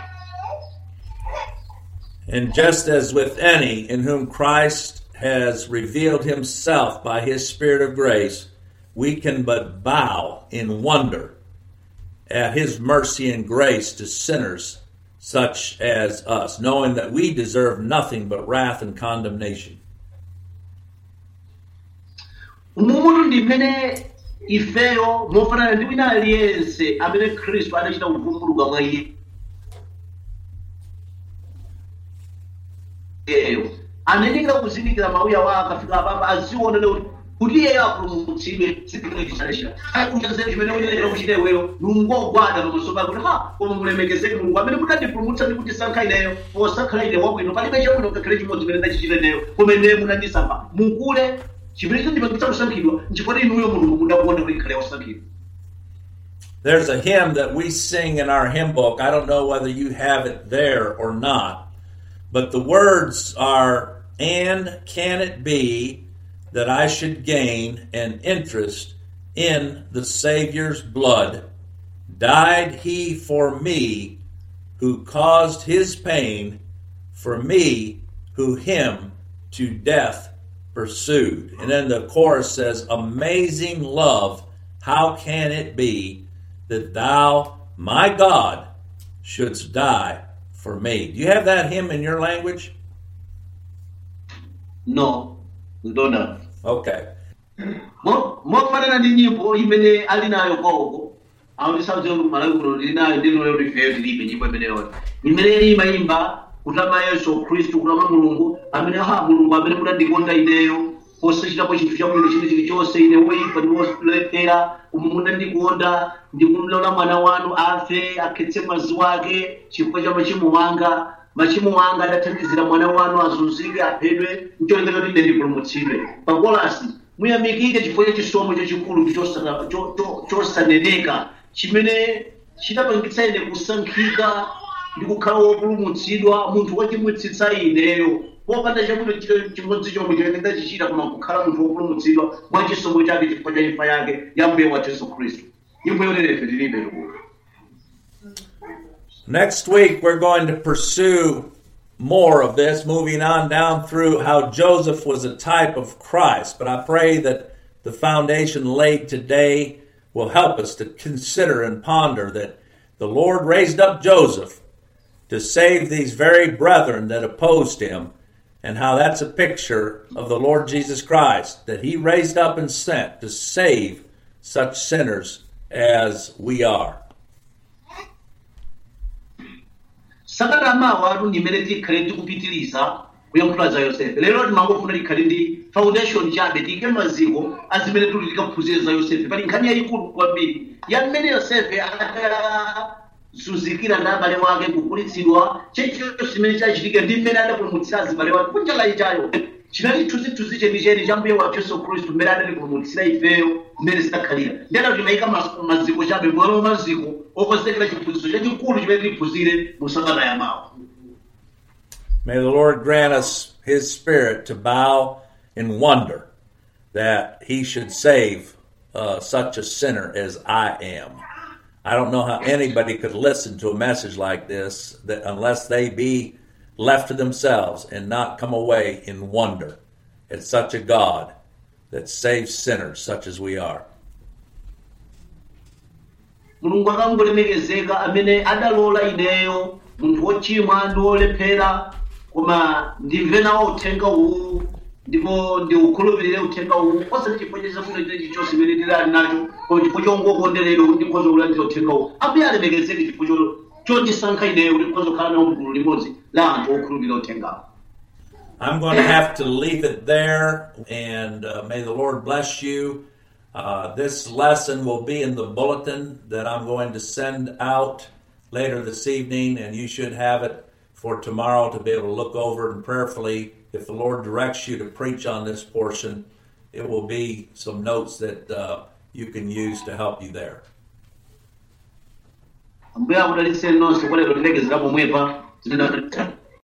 And just as with any in whom Christ has revealed himself by his Spirit of grace, we can but bow in wonder at his mercy and grace to sinners such as us, knowing that we deserve nothing but wrath and condemnation. umumutu ndi mmene ifeyo mofanana ndi wina aliyense amene khristu adachita kuvumbuluka mwa iye iyeyo anayenera kuzindikira mauya wa akafika apapa azionene kuti kuti iyeyo apulumutsidwe sikiichisalesha akunyanzere chimene uyenera kuchita iweyo nungogwada pamaso pake kuti ha koma mulemekezeke mulungu amene munandipulumutsa ndi kundisankha ineyo posakhala ine wabwino palibe chabwino ngakhale chimodzi chimene ndachichita ineyo koma ineyo munandisankha mukule chimene chandipangitsa kusankhidwa nchifukwa inuyo mulungu mudakuona kuti ikhale osankhidwa There's a hymn that we sing in our hymn book. I don't know whether you have it there or not, but the words are, And can it be that I should gain an interest in the Savior's blood? Died he for me who caused his pain, for me who him to death pursued. And then the chorus says, Amazing love, how can it be that thou, my God, shouldst die for me? Do you have that hymn in your language? no ndona Okay. Mo- mofanana ndi nyimbo imene ali nayo koko autisauzira kuti malawi kuno lili nayo ndinoyo kuti ifeyo tilibe nyimbo imeneyo imene imayimba kutama yesu khristu kutama mulungu amene ha mulungu amene munandikonda ineyo posachitapo chinthu chabwino chine chilichonse ine woyipa ndi wolephera umu munandikonda ndikumlola mwana wanu afe akhetse mwazi wake chifukwa cha machimo wanga machimo anga adathandizira mwana wanu azunzike aphedwe ncholinga choti ine ndipulumutsidwe pakolasi muyamikike chifukwa cha chisomo chachikulu chosa- cho- cho- chosaneneka chimene chidapangitsa ine kusankhika ndi kukhala wopulumutsidwa munthu wachimwitsitsa ineyo popanda chabwino chito chimodzi chomwe chimene ndachichita koma kukhala munthu wopulumutsidwa mwa chisomo chake chifukwa cha imfa yake ya mbuye wathu yesu khristu nyimbo yonerefe tilibe likulo Next week, we're going to pursue more of this, moving on down through how Joseph was a type of Christ. But I pray that the foundation laid today will help us to consider and ponder that the Lord raised up Joseph to save these very brethren that opposed him, and how that's a picture of the Lord Jesus Christ that he raised up and sent to save such sinners as we are. sakata mawa atu ndimene tikhale tikupitiriza kuyankhula za yosefe lero timangofuna tikhale ndi foundation chabe tiyike maziko azimene tuli tikaphunzire za yosefe pali nkhani yayikulu kwambiri ya mmene yosefe adazunzikira ndi abale wake kukulitsidwa chilichonse chimene chachitika ndi mmene adapulumutsira azibale wake kunjala ichayo chinali chithunzithunzi chenicheni cha mbuye wathu yesu khristu mmene adatipulumutsira ifeyo mmene zidakhalira ndi adati timayika mas- maziko chabe mwalo maziko okonzekera chiphunzitso chachikulu chimene tiphunzire mu sabata ya mawa May the Lord grant us His Spirit to bow in wonder that He should save uh, such a sinner as I am. I don't know how anybody could listen to a message like this that unless they be left to themselves and not come away in wonder at such a God that saves sinners such as we are. mulungu akangolemekezeka amene adalola ineyo munthu wochimwa ndi wolephera koma ndimve nawo uthenga uwu ndipo ndiukhulupirire uthenga uwu osati chifukwa cha chabwino chine chilichonse chimene ndili ali nacho koma chifukwa chongokondeleredwa kuti ndikhoza kulandira uthenga uwu ambuye alemekezeke chifukwa cho- chondisankha ineyo kuti ndikhoza kukhala nawo mgulu limodzi la anthu okhulupirira uthengawo I'm going to have to leave it there, and uh, may the Lord bless you. Uh, this lesson will be in the bulletin that I'm going to send out later this evening, and you should have it for tomorrow to be able to look over and prayerfully. If the Lord directs you to preach on this portion, it will be some notes that uh, you can use to help you there. ambuye akudalitseni nonse kolero tilekeza pomwepa